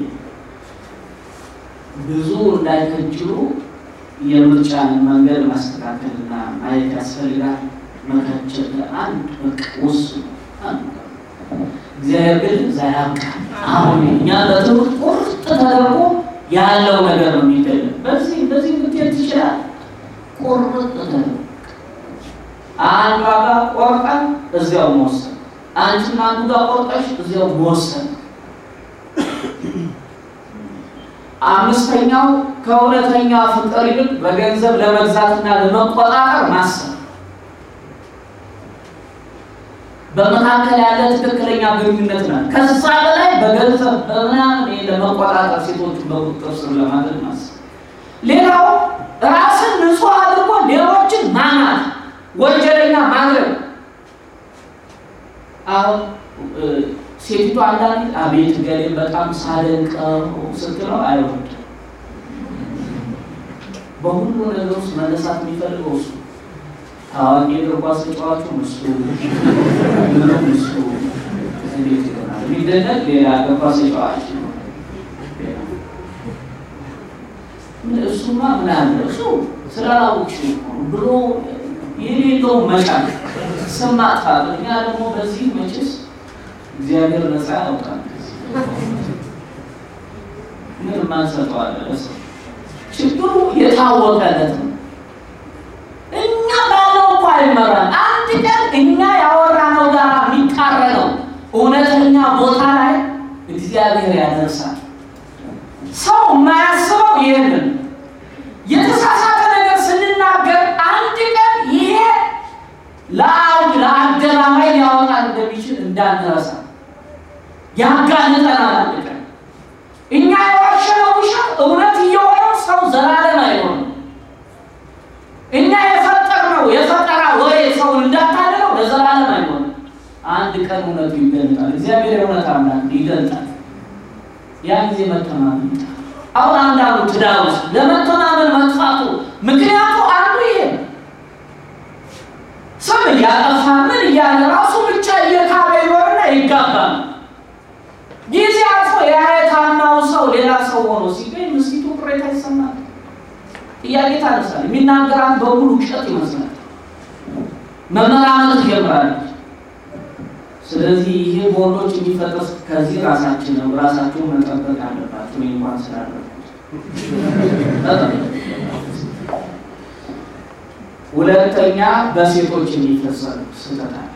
ብዙ እንዳይከጅሉ የምርጫን መንገድ ማስተካከልና ማየት ያስፈልጋል። መካቸል አንድ በቃ ውስኑ አንድ እግዚአብሔር ግን እዛ ያብቃል። አሁን እኛ በትምህርት ቁርጥ ተደርጎ ያለው ነገር ነው የሚገለም። በዚህ እንደዚህ ብትሄድ ትችላል። ቁርጥ ተደርጎ አንዷ ጋር ቆርጠን እዚያው መወሰን፣ አንቺም አንዱ ጋር ቆርጠሽ እዚያው መወሰን። አምስተኛው ከእውነተኛ ፍቅር ይልቅ በገንዘብ ለመግዛትና ለመቆጣጠር ማሰብ በመካከል ያለ ትክክለኛ ግንኙነት ነው። ከዛ በላይ በገንዘብ በምናምን ለመቆጣጠር ሴቶችን በቁጥጥር ስር ለማድረግ ማሰብ። ሌላው ራስን ንጹሕ አድርጎ ሌሎችን ማናት፣ ወንጀለኛ ማድረግ። አሁን ሴቲቱ አንዳንድ አቤት ገሌ በጣም ሳደንቀው ስትለው አይወድ በሁሉ ነገር ውስጥ መነሳት የሚፈልገው እሱ ታዋቂ እግር ኳስ ተጫዋቹ እሱ ምንም እሱ እንዴት ይሆናል? የሚደነቅ ሌላ እግር ኳስ ተጫዋች ነው። እሱማ ምን አለ እሱ ስላላወቅሽ ብሎ የሌለው መጫን ስም ማጥፋት። እኛ ደግሞ በዚህ መቼስ እግዚአብሔር ነፃ ያውጣል። ምን ማንሰጠዋለ ለሰው ችግሩ የታወቀለት ነው። እኛ ባለው እኮ አይመራም። አንድ ቀን እኛ ያወራነው ጋር የሚቃረነው እውነተኛ ቦታ ላይ እግዚአብሔር ያደርሳል። የማያስበው ይህንን የተሳሳተ ነገር ስንናገር አንድ ቀን ይሄ ለአውድ ለአደባባይ ሊያወጣ እንደሚችል እንዳንረሳ ያጋልጠናል። አንድ ቀን እኛ የዋሸነው ውሸት እውነት እየሆነው ሰው ዘላለም አይሆንም። እኛ የፈጠርነው የፈጠራ ወሬ ሰው እንዳታለለው ለዘላለም አይሆንም። አንድ ቀን እውነቱ ይገልጣል። እግዚአብሔር የእውነት አምላክ ይገልጣል። ያ ጊዜ መተማመን ይመጣል። አሁን አንዳንዱ ትዳር ውስጥ ለመተማመን መጥፋቱ ምክንያቱ አንዱ ይሄ ነው። ስም እያጠፋ ምን እያለ ራሱ ብቻ እየካበ ይኖርና ይጋባል። ጊዜ አልፎ ያ የታናው ሰው ሌላ ሰው ሆኖ ሲገኝ ምስኪቱ ቅሬታ ይሰማል። ጥያቄ ታነሳል። የሚናገራት በሙሉ ውሸት ይመስላል። መመራመር ትጀምራለች። ስለዚህ ይሄ በወንዶች የሚፈጠር ከዚህ ራሳችን ነው ራሳቸውን መጠበቅ አለባቸው። እንኳን ስላለበት ሁለተኛ በሴቶች የሚፈጸም ስህተት አለ።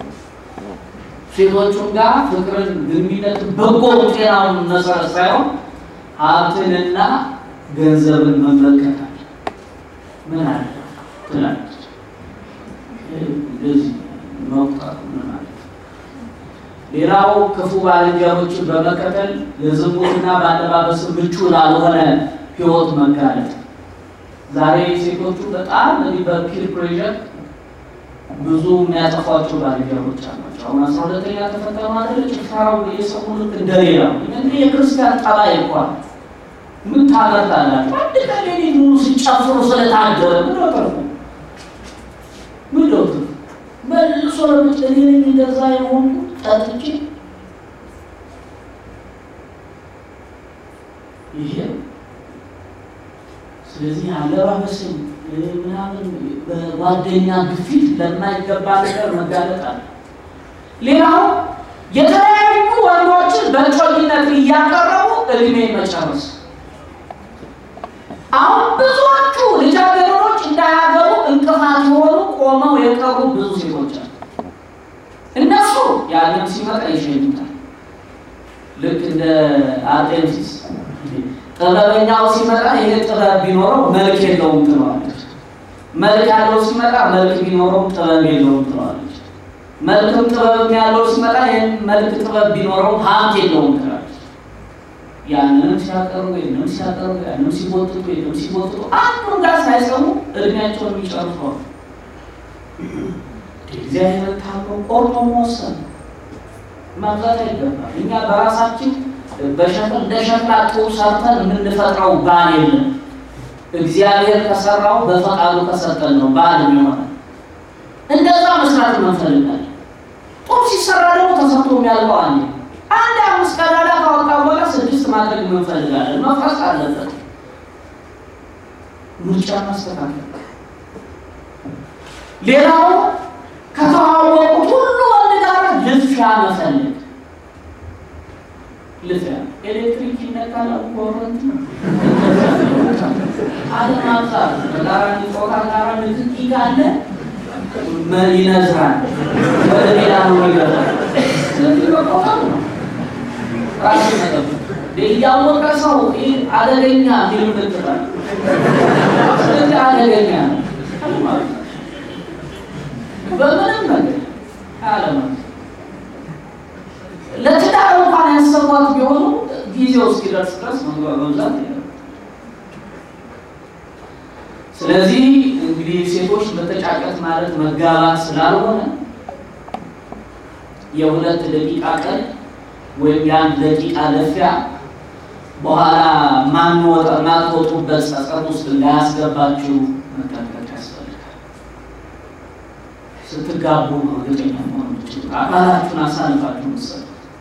ሴቶቹም ጋር ፍቅርን፣ ግንኙነት፣ በጎ ጤናውን መሰረት ሳይሆን ሀብትንና ገንዘብን መመልከት አለ። ምን አለ ትላለች። እንደዚህ መቁጠር ምን ማለት ነው? ሌላው ክፉ ባልንጀሮችን በመከተል ለዝሙትና በአለባበስ ምቹ ላልሆነ ህይወት መጋለጥ። ዛሬ ሴቶቹ በጣም እንዲህ በፒር ፕሬዠር ብዙ የሚያጠፏቸው ባልንጀሮች አሏቸው። አሁን አስራ ሁለተኛ ተፈተኑ አይደል? ጭፈራው የሰሙ ልክ እንደሌላ እንግዲህ የክርስቲያን ጠባይ እንኳን ምን ታመርታላችሁ? አንድ ቀን ሌሊት ሙሉ ሲጨፍሩ ስለታደረ ምን ወጠርኩ ምን ዶክቱ መልሶ ለምጭኔ እንደዛ የሆኑ ጠጥቼ ይሄ ስለዚህ አለባበስን ምናምን በጓደኛ ግፊት ለማይገባ ነገር መጋለጥ አለ። ሌላው የተለያዩ ወንዶችን በእጮኝነት እያቀረቡ እድሜ መጨረስ። አሁን ብዙዎቹ ልጃገረዶች እንዳያገቡ እንቅፋት የሆኑ ቆመው የቀሩ ብዙ ሴቶች አሉ። እነሱ ያንም ሲመጣ ይሸኙታል። ልክ እንደ አርጤምሲስ ጥበበኛው ሲመጣ ይሄ ጥበብ ቢኖረው መልክ የለውም ትለዋለች። መልክ ያለው ሲመጣ መልክ ቢኖረው ጥበብ የለውም ትለዋለች። መልክም ጥበብ ያለው ሲመጣ ይህን መልክ ጥበብ ቢኖረው ሀብት የለውም ትላለች። ያንንም ሲያቀርቡ ይህንም ሲያቀርቡ ያንም ሲቦጥጡ ይህንም ሲቦጥጡ አንዱን ጋር ሳይሰሙ እድሜያቸውን የሚጨርሰዋል። እግዚአብሔር ታምሮ ቆርጦ መወሰን ማብዛት አይገባል። እኛ በራሳችን በሸክል እንደ ሸክላ ጡብ ሰርተን የምንፈጥረው ባል የለም። እግዚአብሔር ከሰራው በፈቃዱ ከሰጠን ነው ባል የሚሆነ እንደዛ መስራት እንፈልጋለን። ጡብ ሲሰራ ደግሞ ተሰርቶ የሚያልቀው አንዴ አንድ አምስት ቀዳዳ ካወጣ በኋላ ስድስት ማድረግ እንፈልጋለን። መፍረስ አለበት። ምርጫ ማስተካከል። ሌላው ከተዋወቁት ሁሉ ወንድ ጋር ልፊያ መፈለግ ልፊያ ኤሌክትሪክ ይነካል፣ ኮረንት አለማብዛት ተቃራኒ ጾታ ጋር ንክኪ ካለ ይነዝራል፣ ወደ ሌላ ነው ይገባል። ስለዚህ በቆጣም ነው ራሱ መጠበቅ እያወቀ ሰው ይህ አደገኛ ፊልም ልትላል። ስለዚህ አደገኛ ነው በምንም ነገር አለማት ለትዳር እንኳን ያሰቧት ቢሆኑ ጊዜው እስኪደርስ ድረስ መብዛት ስለዚህ እንግዲህ ሴቶች መተጫጨት ማለት መጋባት ስላልሆነ የሁለት ደቂቃ ቀን ወይም የአንድ ደቂቃ ለፊያ በኋላ ማንወጣ ማትወጡበት ጸጸት ውስጥ እንዳያስገባችሁ መጠንቀቅ ያስፈልጋል። ስትጋቡ ነው እርግጠኛ መሆን የምትችሉት። አካላችሁን አሳልፋችሁ ምሰሉ።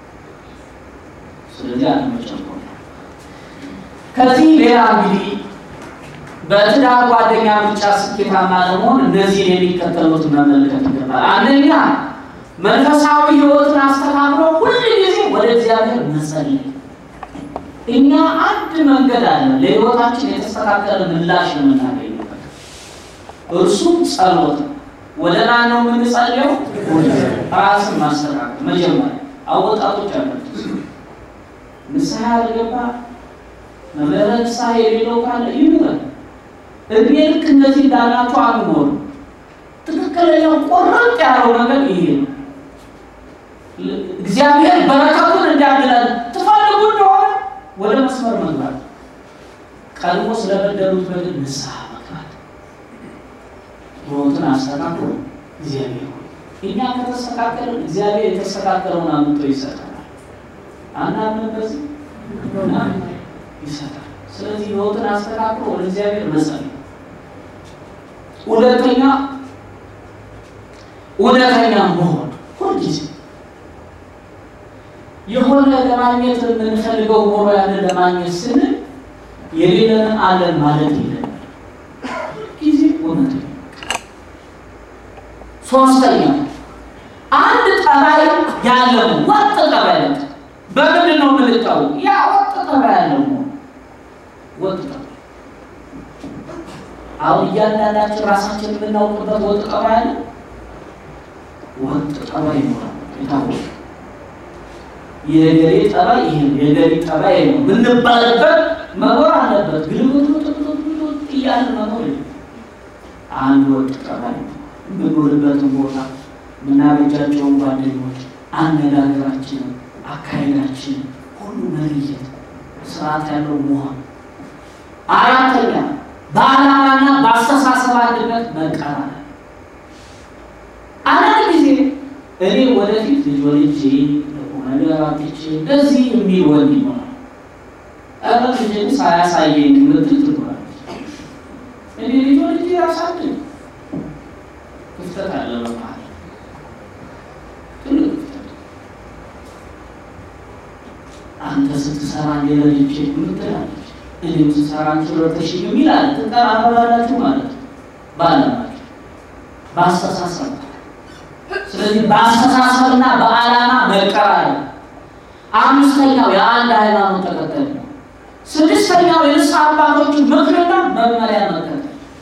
ስለዚህ አለመጨቆን። ከዚህ ሌላ እንግዲህ በትዳር ጓደኛ ምርጫ ስኬታማ ለመሆን እነዚህን የሚከተሉት መመልከት ይገባል። አንደኛ መንፈሳዊ ሕይወትን አስተካክሎ ሁል ጊዜ ወደ እግዚአብሔር መጸለይ። እኛ አንድ መንገድ አለ ለሕይወታችን የተስተካከለ ምላሽ የምናገኝበት እርሱም ጸሎት ነው። ወደ ማን ነው የምንጸልየው? ራስን ማስተካከል መጀመሪያ አወጣቶች አለት ንስሐ ያልገባ መምህረ ንስሐ የሌለው ካለ ይኑረን። እድሜ ልክ እንደዚህ እንዳላችሁ አንኖር። ትክክለኛው ቆረጥ ያለው ነገር ይሄ ነው። እግዚአብሔር በረከቱን እንዲያድለን ትፈልጉ እንደሆነ ወደ መስመር መግባት፣ ቀድሞ ስለበደሉት በደል ንስሐ መግባት፣ ሕይወትን አስተካክሎ እግዚአብሔር ሆይ እኛ ከተስተካከልን እግዚአብሔር የተስተካከለውን አምጥቶ ይሰጠናል። አናምን በዚህ ይሰጣል። ስለዚህ ሕይወትን አስተካክሎ ወደ እግዚአብሔር መጸለይ። ሁለተኛ እውነተኛ መሆን ሁልጊዜ የሆነ ለማግኘት የምንፈልገው ኖሮ ያለን ለማግኘት ስንል የሌለንን አለን ማለት የለም። ጊዜ እውነተኛ ሶስተኛ አንድ ጠባይ ያለው ወጥ ጠባይ ነው። በምንድን ነው የምንታወቅ? ያ ወጥ ጠባይ ያለው ወጥ ጠባይ አሁን እያንዳንዳችን ራሳችን የምናውቅበት ወጥ ጠባይ አለ። ወጥ ጠባይ ይኖራል። የታወቀ የገሌ ጠባይ ይሄ ነው፣ የገሌ ጠባይ ነው ብንባልበት መኖር አለበት። ግልብጥ እያለ መኖር አንድ ወጥ ጠባይ ነው። የምንውልበትን ቦታ የምናበጃቸውን ጓደኞች፣ አነጋገራችንን፣ አካሄዳችንን ሁሉ መለየት፣ ስርዓት ያለው መሆን። አራተኛ በዓላማና በአስተሳሰብ አንድነት መቀራረብ። አንዳንድ ጊዜ እኔ ወደፊት ልጅ ወልጄ ነገር አትቼ እንደዚህ የሚል ወንድ ይሆናል። ኧረ ልጅን ሳያሳየኝ ምትል ትኖራለች። እኔ ልጅ ወልጄ ያሳድግ ክፍተት አለ በመሀል ትልቅ ክፍተት። አንተ ስትሰራ ሌለልጄ ምትላለች፣ እኔም ስሰራ አንቺ ረተሽኝ የሚል አለ። ትቀራረባላችሁ ማለት ነው በዓላማችሁ በአስተሳሰብ ስለዚህ በአስተሳሰብና በዓላማ መቀራረብ። አምስተኛው የአንድ ሃይማኖት ተከታይ ነው። ስድስተኛው የንስሐ አባቶችን ምክርና መመሪያ መከተል።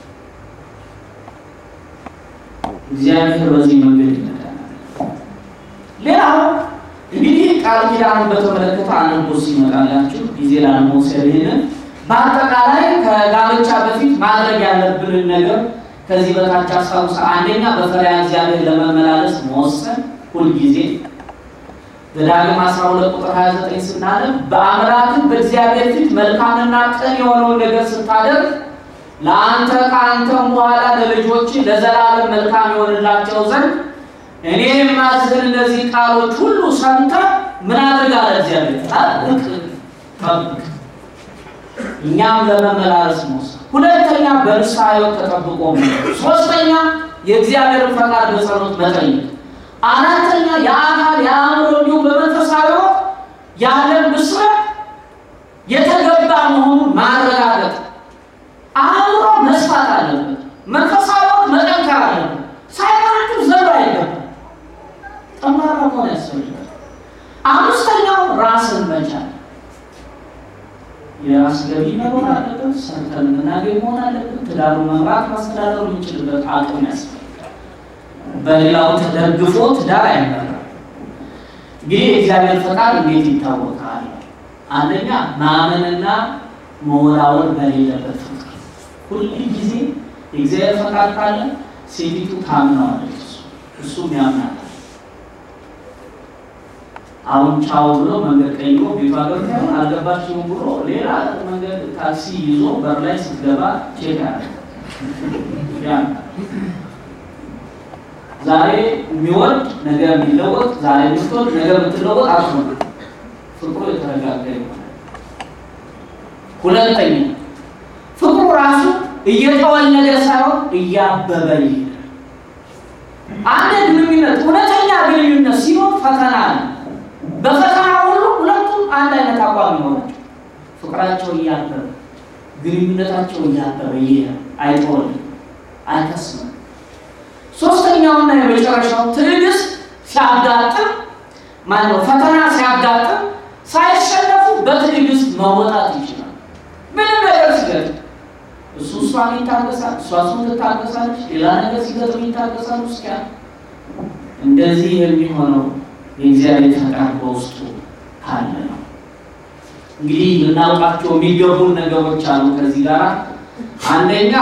እግዚአብሔር በዚህ መንገድ ይመጣናል። ሌላው እንግዲህ ቃል ኪዳኑን በተመለከተ አንቦ ሲመጣላችሁ ጊዜ ላለመውሰድ ይሄንን በአጠቃላይ ከጋብቻ በፊት ማድረግ ያለብንን ነገር ከዚህ በታች አስታውሰ። አንደኛ በፈሪሃ እግዚአብሔር ለመመላለስ መወሰን ሁልጊዜ ዘዳግም 12 ቁጥር 29 ስናነብ በአምላክህ በእግዚአብሔር ፊት መልካምና ቅን የሆነውን ነገር ስታደርግ ለአንተ ከአንተም በኋላ ለልጆች ለዘላለም መልካም የሆንላቸው ዘንድ እኔ የማዝህን እነዚህ ቃሎች ሁሉ ሰምተህ ምን አድርግ አለ እግዚአብሔር ጠብቅ ጠብቅ። እኛም ለመመላለስ መወሰን ሁለተኛ በንስሐ ሕይወት ተጠብቆ ሶስተኛ የእግዚአብሔርን ፈቃድ በጸሎት መጠየቅ አራተኛ የአካል የአእምሮ እንዲሁም በመንፈሳዊ ሕይወት ያለን ብስለት የተገባ መሆኑን ማረጋገጥ አእምሮ መስፋት አለበት መንፈሳዊ ሕይወት መጠንከር አለበት ሳይሆናችሁ ዘሩ አይገባም ጠንካራ መሆን ያስፈልጋል አምስተኛው ራስን መቻል የራስ ገቢ መኖር አለበት። ሰርተን የምናገኝ መሆን አለበት። ትዳሩ መምራት ማስተዳደሩ የምንችልበት አቅም ያስፈልጋል። በሌላው ተደግፎ ትዳር አይመራም። እንግዲህ የእግዚአብሔር ፈቃድ እንዴት ይታወቃል? አንደኛ ማመንና መወላወል በሌለበት ፍቅር። ሁል ጊዜ የእግዚአብሔር ፈቃድ ካለ ሴቲቱ ታምነዋለች፣ እሱም ያምናል። አሁን ቻው ብሎ መንገድ ቀይሮ ቤቷ ገብቶ አልገባችሁም ብሎ ሌላ መንገድ ታክሲ ይዞ በር ላይ ስትገባ ቼክ ያለ ዛሬ የሚወድ ነገ የሚለወጥ ዛሬ የምትወድ ነገ የምትለወጥ አትሆን። ፍቅሩ የተረጋጋ ይሆናል። ሁለተኛ ፍቅሩ ራሱ እየተወለደ ሳይሆን እያበበ ይሄዳል። አንድ ግንኙነት እውነተኛ ግንኙነት ሲሆን ፈተና ነው። በፈተና ሁሉ ሁለቱም አንድ አይነት አቋም ይሆናቸው። ፍቅራቸው እያበበ ግንኙነታቸው እያበበ ይሄዳል። አይተወልም፣ አይከስምም። ሶስተኛውና የመጨረሻው ትዕግስት ሲያጋጥም ማነው ፈተና ሲያጋጥም ሳይሸነፉ በትዕግስት መወጣት ይችላል። ምንም ነገር ሲገጥም እሱ እሷን ይታገሳል፣ እሷ እሱን ትታገሳለች። ሌላ ነገር ሲገጥም ይታገሳሉ። እስኪያ እንደዚህ የሚሆነው የእግዚአብሔር ፈቃድ በውስጡ ካለ ነው። እንግዲህ ልናውቃቸው የሚገቡን ነገሮች አሉ። ከዚህ ጋር አንደኛ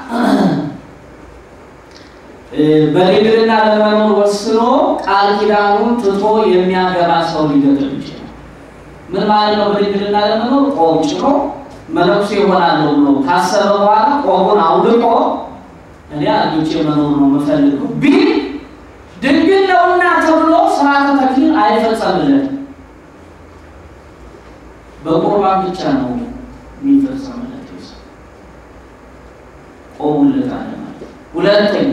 በድንግልና ለመኖር ወስኖ ቃል ኪዳኑን ትቶ የሚያገባ ሰው ሊገጥም ይችላል። ምን ማለት ነው? በድንግልና ለመኖር ቆብ ጭኖ መነኩሴ ይሆናለሁ ብሎ ካሰበ በኋላ ቆቡን አውልቆ እኔ አግብቼ መኖር ነው የምፈልገው ቢል ድንግል ነውና ተብሎ ስርዓተ ተክሊል አይፈጸምለትም። በቁርባን ብቻ ነው የሚፈጸምለት። ቆሙለታል ማለት ሁለተኛ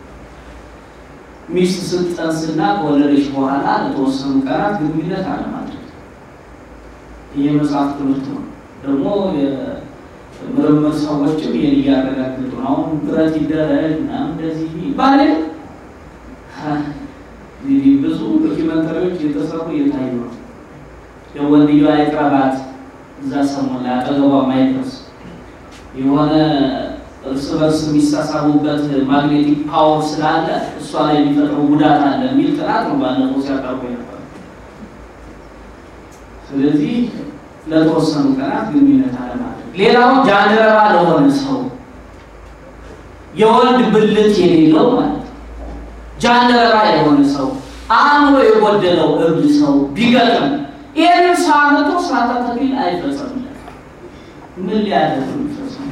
ሚስት ስትጸንስና ከወለደች በኋላ ለተወሰኑ ቀናት ግንኙነት አለማድረግ። ይህ መጽሐፍ ትምህርት ነው። ደግሞ የምርምር ሰዎችም ይህን እያረጋግጡ ነው። አሁን ብረት ይደረግ ምናምን እንደዚህ ይባል እንግዲህ ብዙ ዶኪመንተሪዎች የተሰሩ እየታዩ ነው። የወንድየው አይቅረባት እዛ ሰሞን ላይ አጠገቧ ማይድረስ የሆነ እርስ በርስ የሚሳሳቡበት ማግኔቲክ ፓወር ስላለ እሷ ላይ የሚፈጥረው ጉዳት አለ የሚል ጥናት ነው ባለፈው ሲያቀርቡ ነበር። ስለዚህ ለተወሰኑ ቀናት ግንኙነት አለማድረግ። ሌላው ጃንደረባ ለሆነ ሰው የወንድ ብልት የሌለው ማለት ነው። ጃንደረባ የሆነ ሰው አእምሮ የጎደለው እብድ ሰው ቢገጥም ይህንን ሰው አመቶ ስርዓተ ተክሊል አይፈጸምለት። ምን ሊያደርግ የሚፈጸሙ?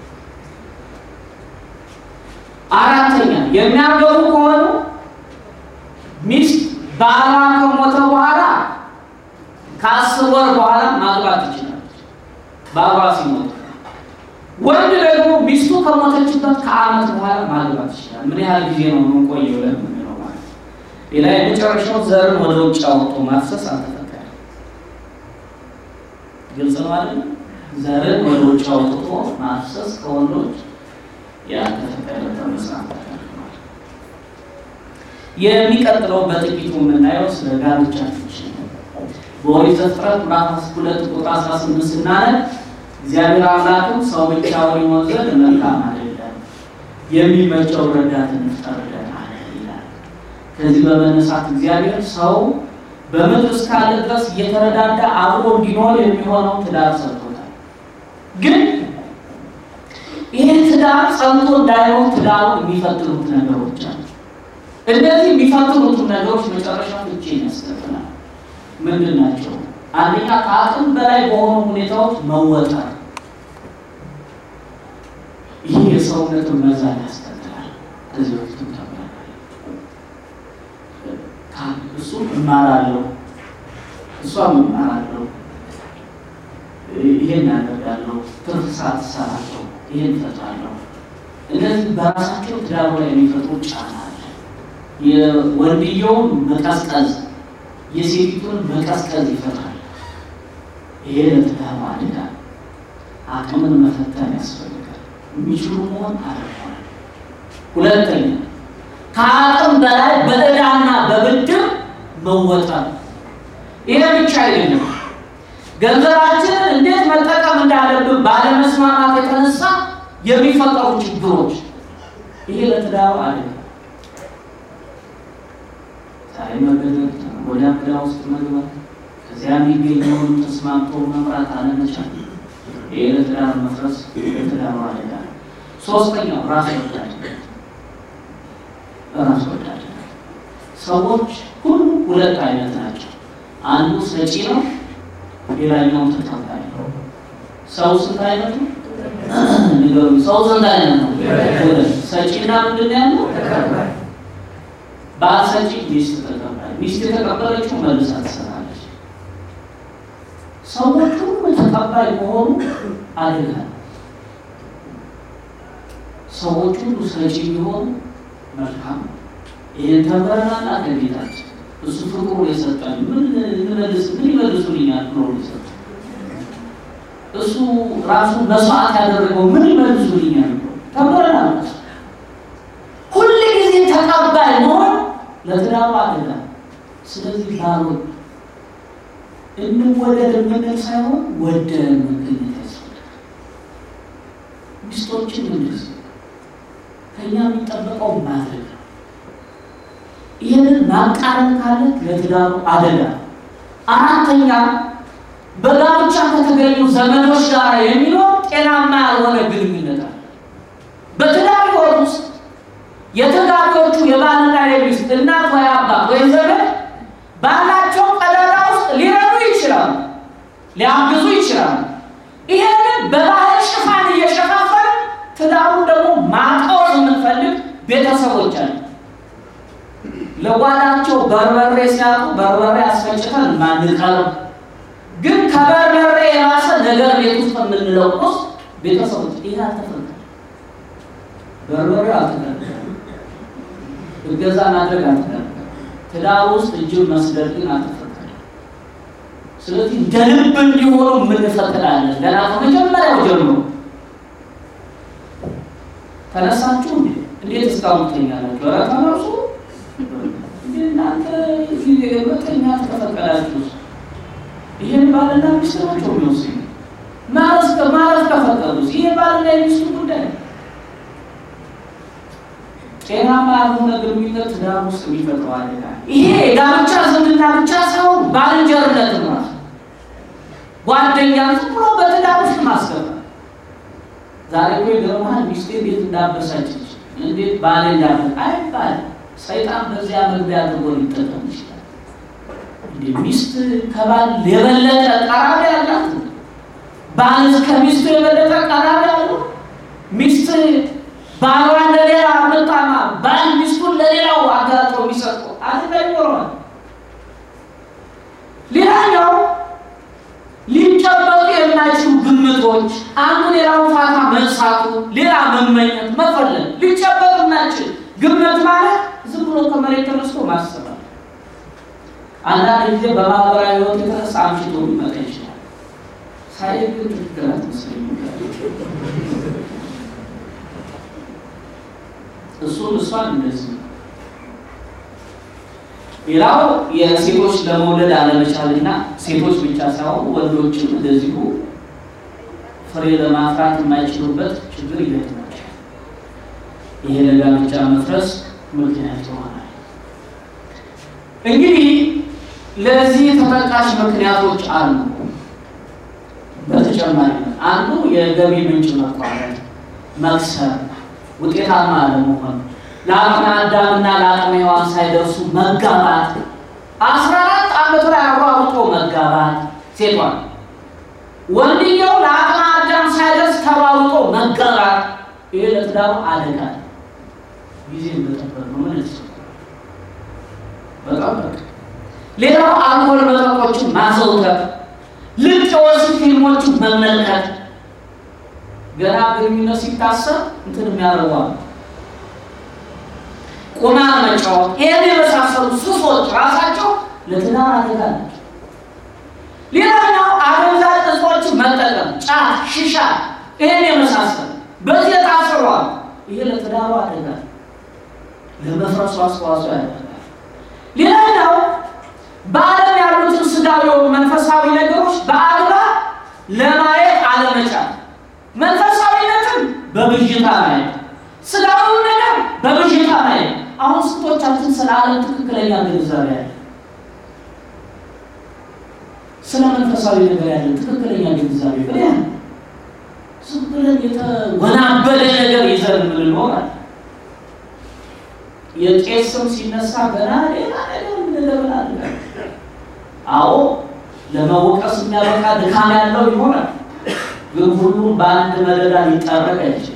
አራተኛ የሚያገቡ ከሆኑ ሚስት ባሏ ከሞተ በኋላ ከአስር ወር በኋላ ማግባት ትችላለች። ባሏ ሲሞት ወንድ ደግሞ ሚስቱ ከሞተችበት ከዓመት በኋላ ማግባት ይችላል። ምን ያህል ጊዜ ነው የምንቆየው ለምንለው ማለት ነው። ሌላ የመጨረሻው ዘርን ወደ ውጭ አውጥቶ ማፍሰስ አልተፈቀደም። ግልጽ ነው አይደል? ዘርን ወደ ውጭ አውጥቶ ማፍሰስ ከወንዶች ያልተፈቀደ በመጽሐፍ ተከልክሏል። የሚቀጥለው በጥቂቱ የምናየው ስለ ጋብቻ ፍቺ ነው። በኦሪት ዘፍጥረት ምዕራፍ ሁለት ቁጥር አስራ ስምንት ስናነብ እግዚአብሔር አምላክም ሰው ብቻውን ይሆን ዘንድ መልካም አይደለም፣ የሚመቸው ረዳትን እንፍጠርለት አለ ይላል። ከዚህ በመነሳት እግዚአብሔር ሰው በምድር እስካለ ድረስ እየተረዳዳ አብሮ እንዲኖር የሚሆነው ትዳር ሰጥቶታል። ግን ይህ ትዳር ጸንቶ እንዳይሆን ትዳሩን የሚፈትኑት ነገሮች አሉ። እነዚህ የሚፈትኑት ነገሮች መጨረሻ ፍቺን ያስከትላል። ምንድን ናቸው? አንደኛ ከአቅም በላይ በሆኑ ሁኔታዎች መወጠር። ይህ የሰውነትን መዛል ያስከትላል። ከዚህ በፊትም ተብሏል። እሱም እማራለሁ እሷም እማራለሁ፣ ይሄን ያደርጋለሁ፣ ትርፍ ሰዓት እሰራለሁ፣ ይሄን እፈጥራለሁ። እነዚህ በራሳቸው ትዳሩ ላይ የሚፈጥሩ ጫና አለ። የወንድየውን መቀዝቀዝ የሴቲቱን መቀዝቀዝ ይፈጥራል። ይሄ ለትዳሩ አደጋ፣ አቅምን መፈተን ያስፈልጋል። የሚችሉ መሆን አለመሆን። ሁለተኛ ከአቅም በላይ በዕዳና በብድር መወጠር። ይሄ ብቻ አይደለም። ገንዘባችንን እንዴት መጠቀም እንዳለብን ባለመስማማት የተነሳ የሚፈጠሩ ችግሮች፣ ይሄ ለትዳሩ አደጋ ዛሬ መገደል ወደ አብዳ ውስጥ መግባት ከዚያ የሚገኘውን ተስማምቶ መምራት አለመቻል፣ ይህ ለትዳር መፍረስ ለትዳሩ አደጋ ነው። ሶስተኛው ራስ ወዳድነት። ራስ ወዳድነት ሰዎች ሁሉ ሁለት አይነት ናቸው። አንዱ ሰጪ ነው፣ ሌላኛው ተቀባይ ነው። ሰው ስንት አይነት ነው? ንገሩኝ። ሰው ስንት አይነት ነው? ሁለት። ሰጪና ምንድን ያለው ተቀባይ ባል ሰጪ፣ ሚስት ተቀባይ። ሚስት የተቀበለችው መልሳ ትሰራለች። ሰዎች ሁሉ ተቀባይ ከሆኑ አደጋ ነው። ሰዎች ሁሉ ሰጪ ቢሆኑ መልካም ነው። ይህን ተምረናል ከጌታችን። እሱ ፍቅሩ የሰጠን ምን እንመልስ ምን ይመልሱልኛል ብሎ የሰጠን እሱ ራሱ መስዋዕት ያደረገው ምን ይመልሱልኛል ብሎ ተምረናል። ሁል ጊዜ ተቀባይ መሆን ለትዳሩ አደጋ። ስለዚህ ባሮች እንወደድ የምንል ሳይሆን ወደን መገኘት ያስፈልጋል። ሚስቶችን ምንድስ ከእኛ የሚጠበቀው ማድረግ ነው። ይህንን ማቃረን ካለ ለትዳሩ አደጋ። አራተኛ በጋብቻ ከተገኙ ዘመዶች ጋር የሚኖር ጤናማ ያልሆነ ግንኙነት አለ። በትዳር ሕይወት ውስጥ የተጋቢዎቹ የባልና የሚስት እናት ወይ አባት ወይ ዘመድ ባላቸው ቀዳዳ ውስጥ ሊረዱ ይችላሉ፣ ሊያግዙ ይችላሉ። ይሄንን በባህል ሽፋን እየሸፋፈን ትዳሩን ደግሞ ማጣወር የምንፈልግ ቤተሰቦች አሉ። ለጓዳቸው በርበሬ ሲያጡ በርበሬ አስፈጭተን ማንቀርብ ግን ከበርበሬ የራሰ ነገር ቤት ውስጥ የምንለቁስ ቤተሰቦች ይህ አልተፈቀደም። በርበሬ አልተፈቀደም። እገዛ ማድረግ አልተፈቀደም። ትዳር ውስጥ እጅን መስደድ ግን አልተፈቀደም። ስለዚህ እንደ ልብ እንዲሆኑ የምንፈቅዳለን። ገና ከመጀመሪያው ጀምሮ ተነሳችሁ እንዴ እንዴት እስካሁን ትተኛላችሁ? ኧረ ተነሱ እንዴ እናንተ መተኛት ከፈቀዳችሁ ይህን ባልና ሚስት ናቸው የሚወስኑ። ማረፍ ማረፍ ከፈቀዱ ይህ ባልና የሚስቱ ጉዳይ ነው። ጤናማ ያልሆነ ግንኙነት ትዳር ውስጥ የሚፈጥረው አደጋ ይሄ የጋብቻ ዝምድና ብቻ ሳይሆን ባልንጀርነት ራሱ ጓደኛን ዝም ብሎ በትዳር ውስጥ ማስገባት። ዛሬ እኮ ይገርምሃል፣ ሚስቴ እንዴት እንዳበሳችች እንዴት ባሌ እንዳበ አይባል። ሰይጣን በዚያ መግቢያ አድርጎ ሊጠቀም ይችላል። እንደ ሚስት ከባል የበለጠ ቀራቢ ያላት ባል ከሚስቱ የበለጠ ቀራቢ ያሉ ሚስት ባሏን ለሌላ ምጣማ ባል ሚስቱን ለሌላው አጋጦ የሚሰጡ አድጋ ይኖረዋል። ሌላኛው ሊጨበጡ የማይችሉ ግምቶች አንዱ ሌላው ፋታ መንሳቱ፣ ሌላ መመኘት፣ መፈለግ ሊጨበጡ የማይችል ግምት ማለት ዝም ብሎ ከመሬት ተነስቶ ማሰባል አንዳንድ ጊዜ በማህበራዊ ህይወት የተነሳ አምሽቶ ሊመጣ ይችላል። ሳይ ግን ትክክል አትመስለኝም። እሱም እሷን እንደዚህ ነው። ሌላው የሴቶች ለመውለድ አለመቻልና ሴቶች ብቻ ሳይሆኑ ወንዶችም እንደዚሁ ፍሬ ለማፍራት የማይችሉበት ችግር ይገጥማቸዋል። ይሄ ለጋብቻ መፍረስ ምክንያት ይሆናል። እንግዲህ ለዚህ ተጠቃሽ ምክንያቶች አሉ። በተጨማሪ አንዱ የገቢ ምንጭ መቋረጥ፣ መክሰር፣ ውጤታማ አለመሆን፣ ለአቅመ አዳምና ለአቅመ ሔዋን ሳይደርሱ መጋባት፣ አስራ አራት ዓመት ላይ አሯሩጦ መጋባት ሴቷን፣ ወንድየው ለአቅመ አዳም ሳይደርስ ተሯሩጦ መጋባት፣ ይሄ ለትዳሩ አደጋ ነው። ጊዜ እንደጠበቅ ነው ምን በጣም በቃ ሌላው አልኮል መጠጦችን ማዘውተር፣ ልቅ የወሲብ ፊልሞችን መመልከት፣ ገና ግንኙነት ሲታሰብ እንትን የሚያደርገዋል ቁማር መጫወት፣ ይህን የመሳሰሉ ሱሶች ራሳቸው ለትዳር አደጋ ናቸው። ሌላኛው አደንዛዥ እጾችን መጠቀም፣ ጫት፣ ሽሻ፣ ይህን የመሳሰሉ በዚህ የታሰሯል። ይሄ ለትዳሩ አደጋ ለመፍረሱ አስተዋጽኦ ያደርጋል። ሌላኛው በዓለም ያሉትን ስጋዊ መንፈሳዊ ነገሮች በአግባብ ለማየት አለመቻል፣ መንፈሳዊነትን በብዥታ ማየት፣ ስጋዊውን ነገር በብዥታ ማየት። አሁን ስንቶቻችን ስለ ዓለም ትክክለኛ ግንዛቤ ያለ ስለ መንፈሳዊ ነገር ያለን ትክክለኛ ግንዛቤ ብለ ዝም ብለን የተወናበደ ነገር ይዘን የምንኖራል። የቄስ ስም ሲነሳ ገና ሌላ ነገር ምንለብናል። አዎ ለመወቀስ የሚያበቃ ድካም ያለው ይሆናል፣ ግን ሁሉም በአንድ መደዳ ሊጠረቅ አይችልም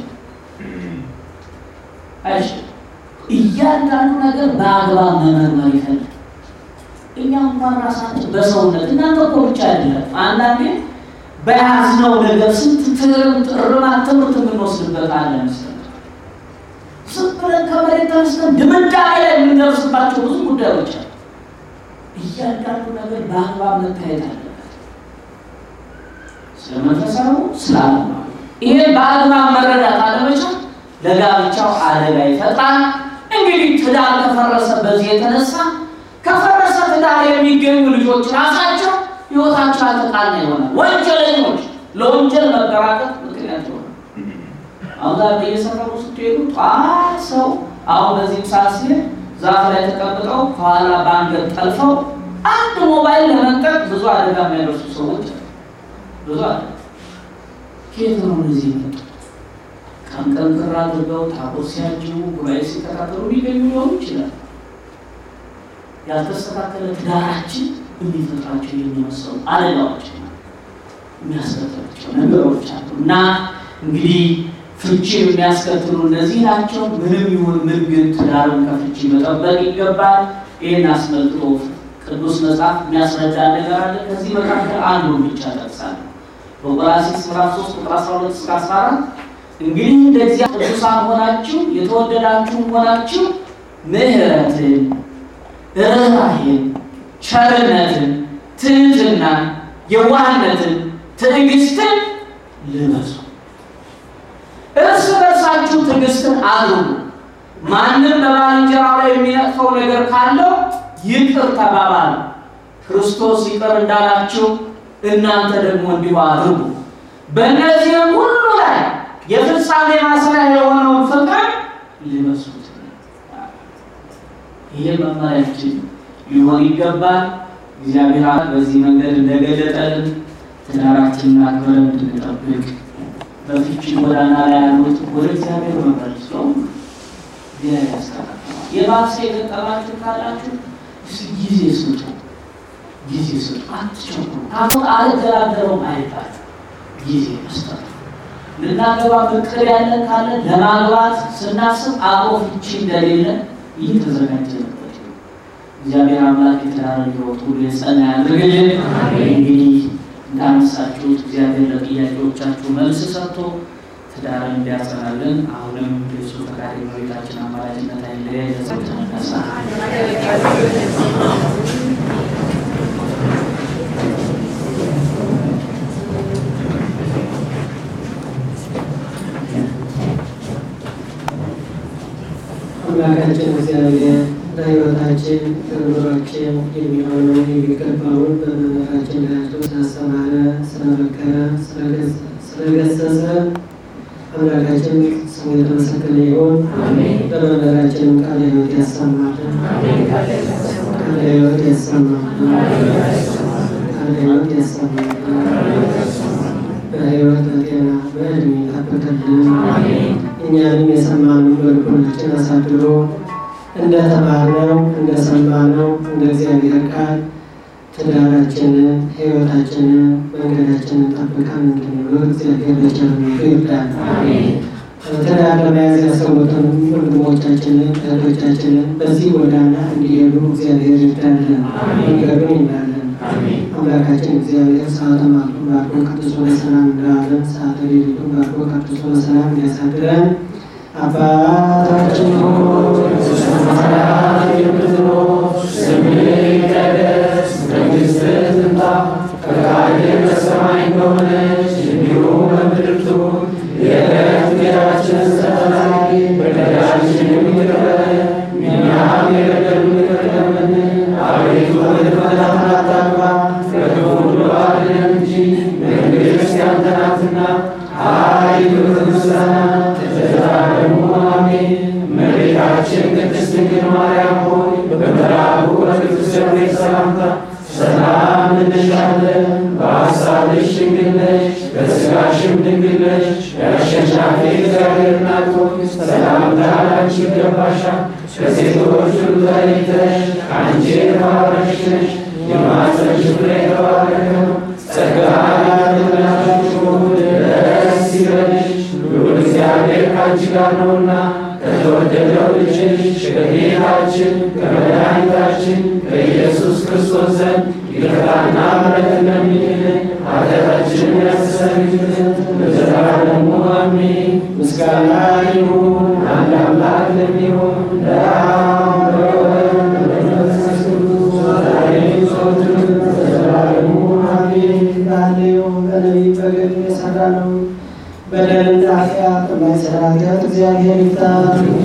አይችልም። እያንዳንዱ ነገር በአግባብ መመርመር ይፈልግ። እኛ እንኳን ራሳችን በሰውነት እናንተ እኮ ብቻ አይደለም። አንዳንዴ በያዝነው ነገር ስንት ትርምት እርማት ትምህርት የምንወስድበት አለ መሰለህ። ዝም ብለን ከመሬት ተነስተን ድምዳሜ ላይ የምንደርስባቸው ብዙ ጉዳዮች አሉ። እያንዳንዱ ነገር በአግባብ መታየት አለበት። ስለ መንፈሳዊ ስለ ዓለማዊ ይሄን በአግባብ መረዳት አለመቻል ለጋብቻው አደጋ ይፈጥራል። እንግዲህ ትዳር ከፈረሰ በዚህ የተነሳ ከፈረሰ ትዳር የሚገኙ ልጆች ራሳቸው ሕይወታቸው አልተቃና ይሆናል። ወንጀለኞች ለወንጀል መበራከት ምክንያት ይሆናል። አሁን ዛሬ በየሰፈሩ ስትሄዱ ጠዋት ሰው አሁን በዚህም ሰዓት ሲል ዛፍ ላይ ተቀምጠው ከኋላ በአንገት ጠልፈው አንድ ሞባይል ለመንጠቅ ብዙ አደጋ የሚያደርሱ ሰዎች አሉ። ብዙ አለ። ከየት ነው እነዚህ መጡ? ቀን ቀን ክር አድርገው ታቦት ሲያጅቡ ጉባኤ ሲከታተሉ ሊገኙ ሊሆኑ ይችላል። ያልተስተካከለ ትዳራችን የሚፈጥራቸው የሚመስሉ አደጋዎች የሚያስከትላቸው ነገሮች አሉ እና እንግዲህ ፍቺ የሚያስከትሉ እነዚህ ናቸው። ምንም ይሁን ምን ግን ትዳርን ከፍቺ መጠበቅ ይገባል። ይህን አስመልክቶ ቅዱስ መጽሐፍ የሚያስረዳ ነገር አለ። ከዚህ መካከል አንዱን ብቻ ጠቅሳለሁ። በቆላስይስ ምዕራፍ 3 ቁጥር 12 እስከ 14 እንግዲህ እንደ እግዚአብሔር ቅዱሳን ሆናችሁ የተወደዳችሁ ሆናችሁ ምሕረትን፣ ርኅራኄን፣ ቸርነትን፣ ትህትናን፣ የዋህነትን፣ ትዕግስትን ልበሱ። እርስ በርሳችሁ ትዕግስትን አድርጉ። ማንም በባልንጀራው ላይ የሚነቅፈው ነገር ካለው ይቅር ተባባሉ፣ ክርስቶስ ይቅር እንዳላችሁ እናንተ ደግሞ እንዲሁ አድርጉ። በእነዚህም ሁሉ ላይ የፍጻሜ ማሰሪያ የሆነውን ፍቅር ልበሱት። ይሄ መመሪያችን ሊሆን ይገባል። እግዚአብሔር በዚህ መንገድ እንደገለጠልን ትዳራችንን አክብረን እንድንጠብቅ በፍቺ ጎዳና ላይ ያሉት ወደ እግዚአብሔር መመለስ ነው። እግዚአብሔር ያስተካክላል። የባሰ የገጠማችሁ ካላችሁ እስኪ ጊዜ ስጡ፣ ጊዜ ስጡ፣ አትቸኩሉ። አሁን አልደራደረውም አይባል ጊዜ መስጠት ልናገባ እቅድ ያለን ካለ ለማግባት ስናስብ አብሮ ፍቺ እንደሌለ እየተዘጋጀንበት ነው። እግዚአብሔር አምላክ የተዳረ ሕይወት ሁሉ የጸና ያድርግልን። እንግዲህ እንዳነሳችሁት እግዚአብሔር ለጥያቄዎቻችሁ መልስ ሰጥቶ ትዳርን እንዲያጸናልን አሁንም የሱ ፈቃድ የመቤታችን አማላጅነት አይለያይ። ለሰው ተነሳ አምላካችን እግዚአብሔር ለሕይወታችን ለኑሯችን የሚሆነው የሚገባውን በመምህራችን ላያቸው ስላስተማረ፣ ስለመከረ፣ ስለገሰጸ አምላካችን ስሙ የተመሰገነ ይሁን። በመምህራችንም ቃለ ሕይወት ያሰማልን፣ ቃለ ሕይወት ያሰማልን፣ ቃለ ሕይወት ያሰማልን፣ በሕይወት በጤና በዕድሜ ይጠብቅልን። እኛንም የሰማነውን በልቦናችን አሳድሮ እንደተማርነው እንደሰማነው እንደ እግዚአብሔር ቃል ትዳራችንን ሕይወታችንን መንገዳችንን ጠብቀን እንድንኖር እግዚአብሔር በቸርነቱ ይርዳል። ትዳር ለመያዝ ያሰቡትን ወንድሞቻችንን እህቶቻችንን በዚህ ጎዳና እንዲሄዱ እግዚአብሔር ይርዳልን፣ መንገዱን ይምራልን። አምላካችን እግዚአብሔር ሰዓተ ማቱን ባርኮ ቀድሶ በሰላም እንዳዋለን ሰዓተ ሌሊቱን ባርኮ ቀድሶ በሰላም እንዲያሳድረን አባታችን ሆይ በሰማያት የምትኖር ስምህ ይቀደስ፣ መንግሥትህ ትምጣ፣ ፈቃድህ በሰማይ እንደሆነች እንዲሁም በምድር ትሁን። የዕለት እንጀራችንን ስጠን ዛሬ፣ በደላችንን ይቅር በለን እኛም የበደሉንን ይቅር እንደምንል። አቤቱ ወደ ፈተና አታግባን፣ ከክፉ ሁሉ አድነን እንጂ መንግሥት ያንተ ናትና ኃይል፣ ክብር፣ ምስጋና ለዘላለሙ አሜን። እመቤታችን ቅድስት ድንግል ማርያም ሆይ በመልአኩ በቅዱስ ገብርኤል ሰላምታ ሰላም እንልሻለን። በሐሳብሽ ድንግል ነሽ፣ በሥጋሽም ድንግል ነሽ። የአሸናፊ እግዚአብሔር እናት ሆይ ሰላምታ ላንቺ ይገባሻል። ከሴቶች ሁሉ ተለይተሽ አንቺ የተባረክሽ ነሽ፣ የማኅፀንሽ ፍሬ የተባረከ ነው። ጸጋን የተመላሽ ሆይ ደስ ይበልሽ፣ ልዑል እግዚአብሔር ከአንቺ ጋር ነውና ከተወደደው ልጅሽ ከጌታችን ከመድኃኒታችን ከኢየሱስ ክርስቶስ ዘንድ ይቅርታና ምሕረት ለሚልን ኃጢአታችንን ያስተሰርይልን ለዘላለሙ አሜን። ምስጋና ይሁን አንድ አምላክ ለሚሆን ለአብ ለወልድ ለመንፈስ ቅዱስ ዛሬም ዘወትርም ለዘላለሙ አሜን። ዛሬው በነቢይ በገድል የሠራነው በደልና ኃጢአት የማይሠራ ኃጢአት እግዚአብሔር ይፍታ።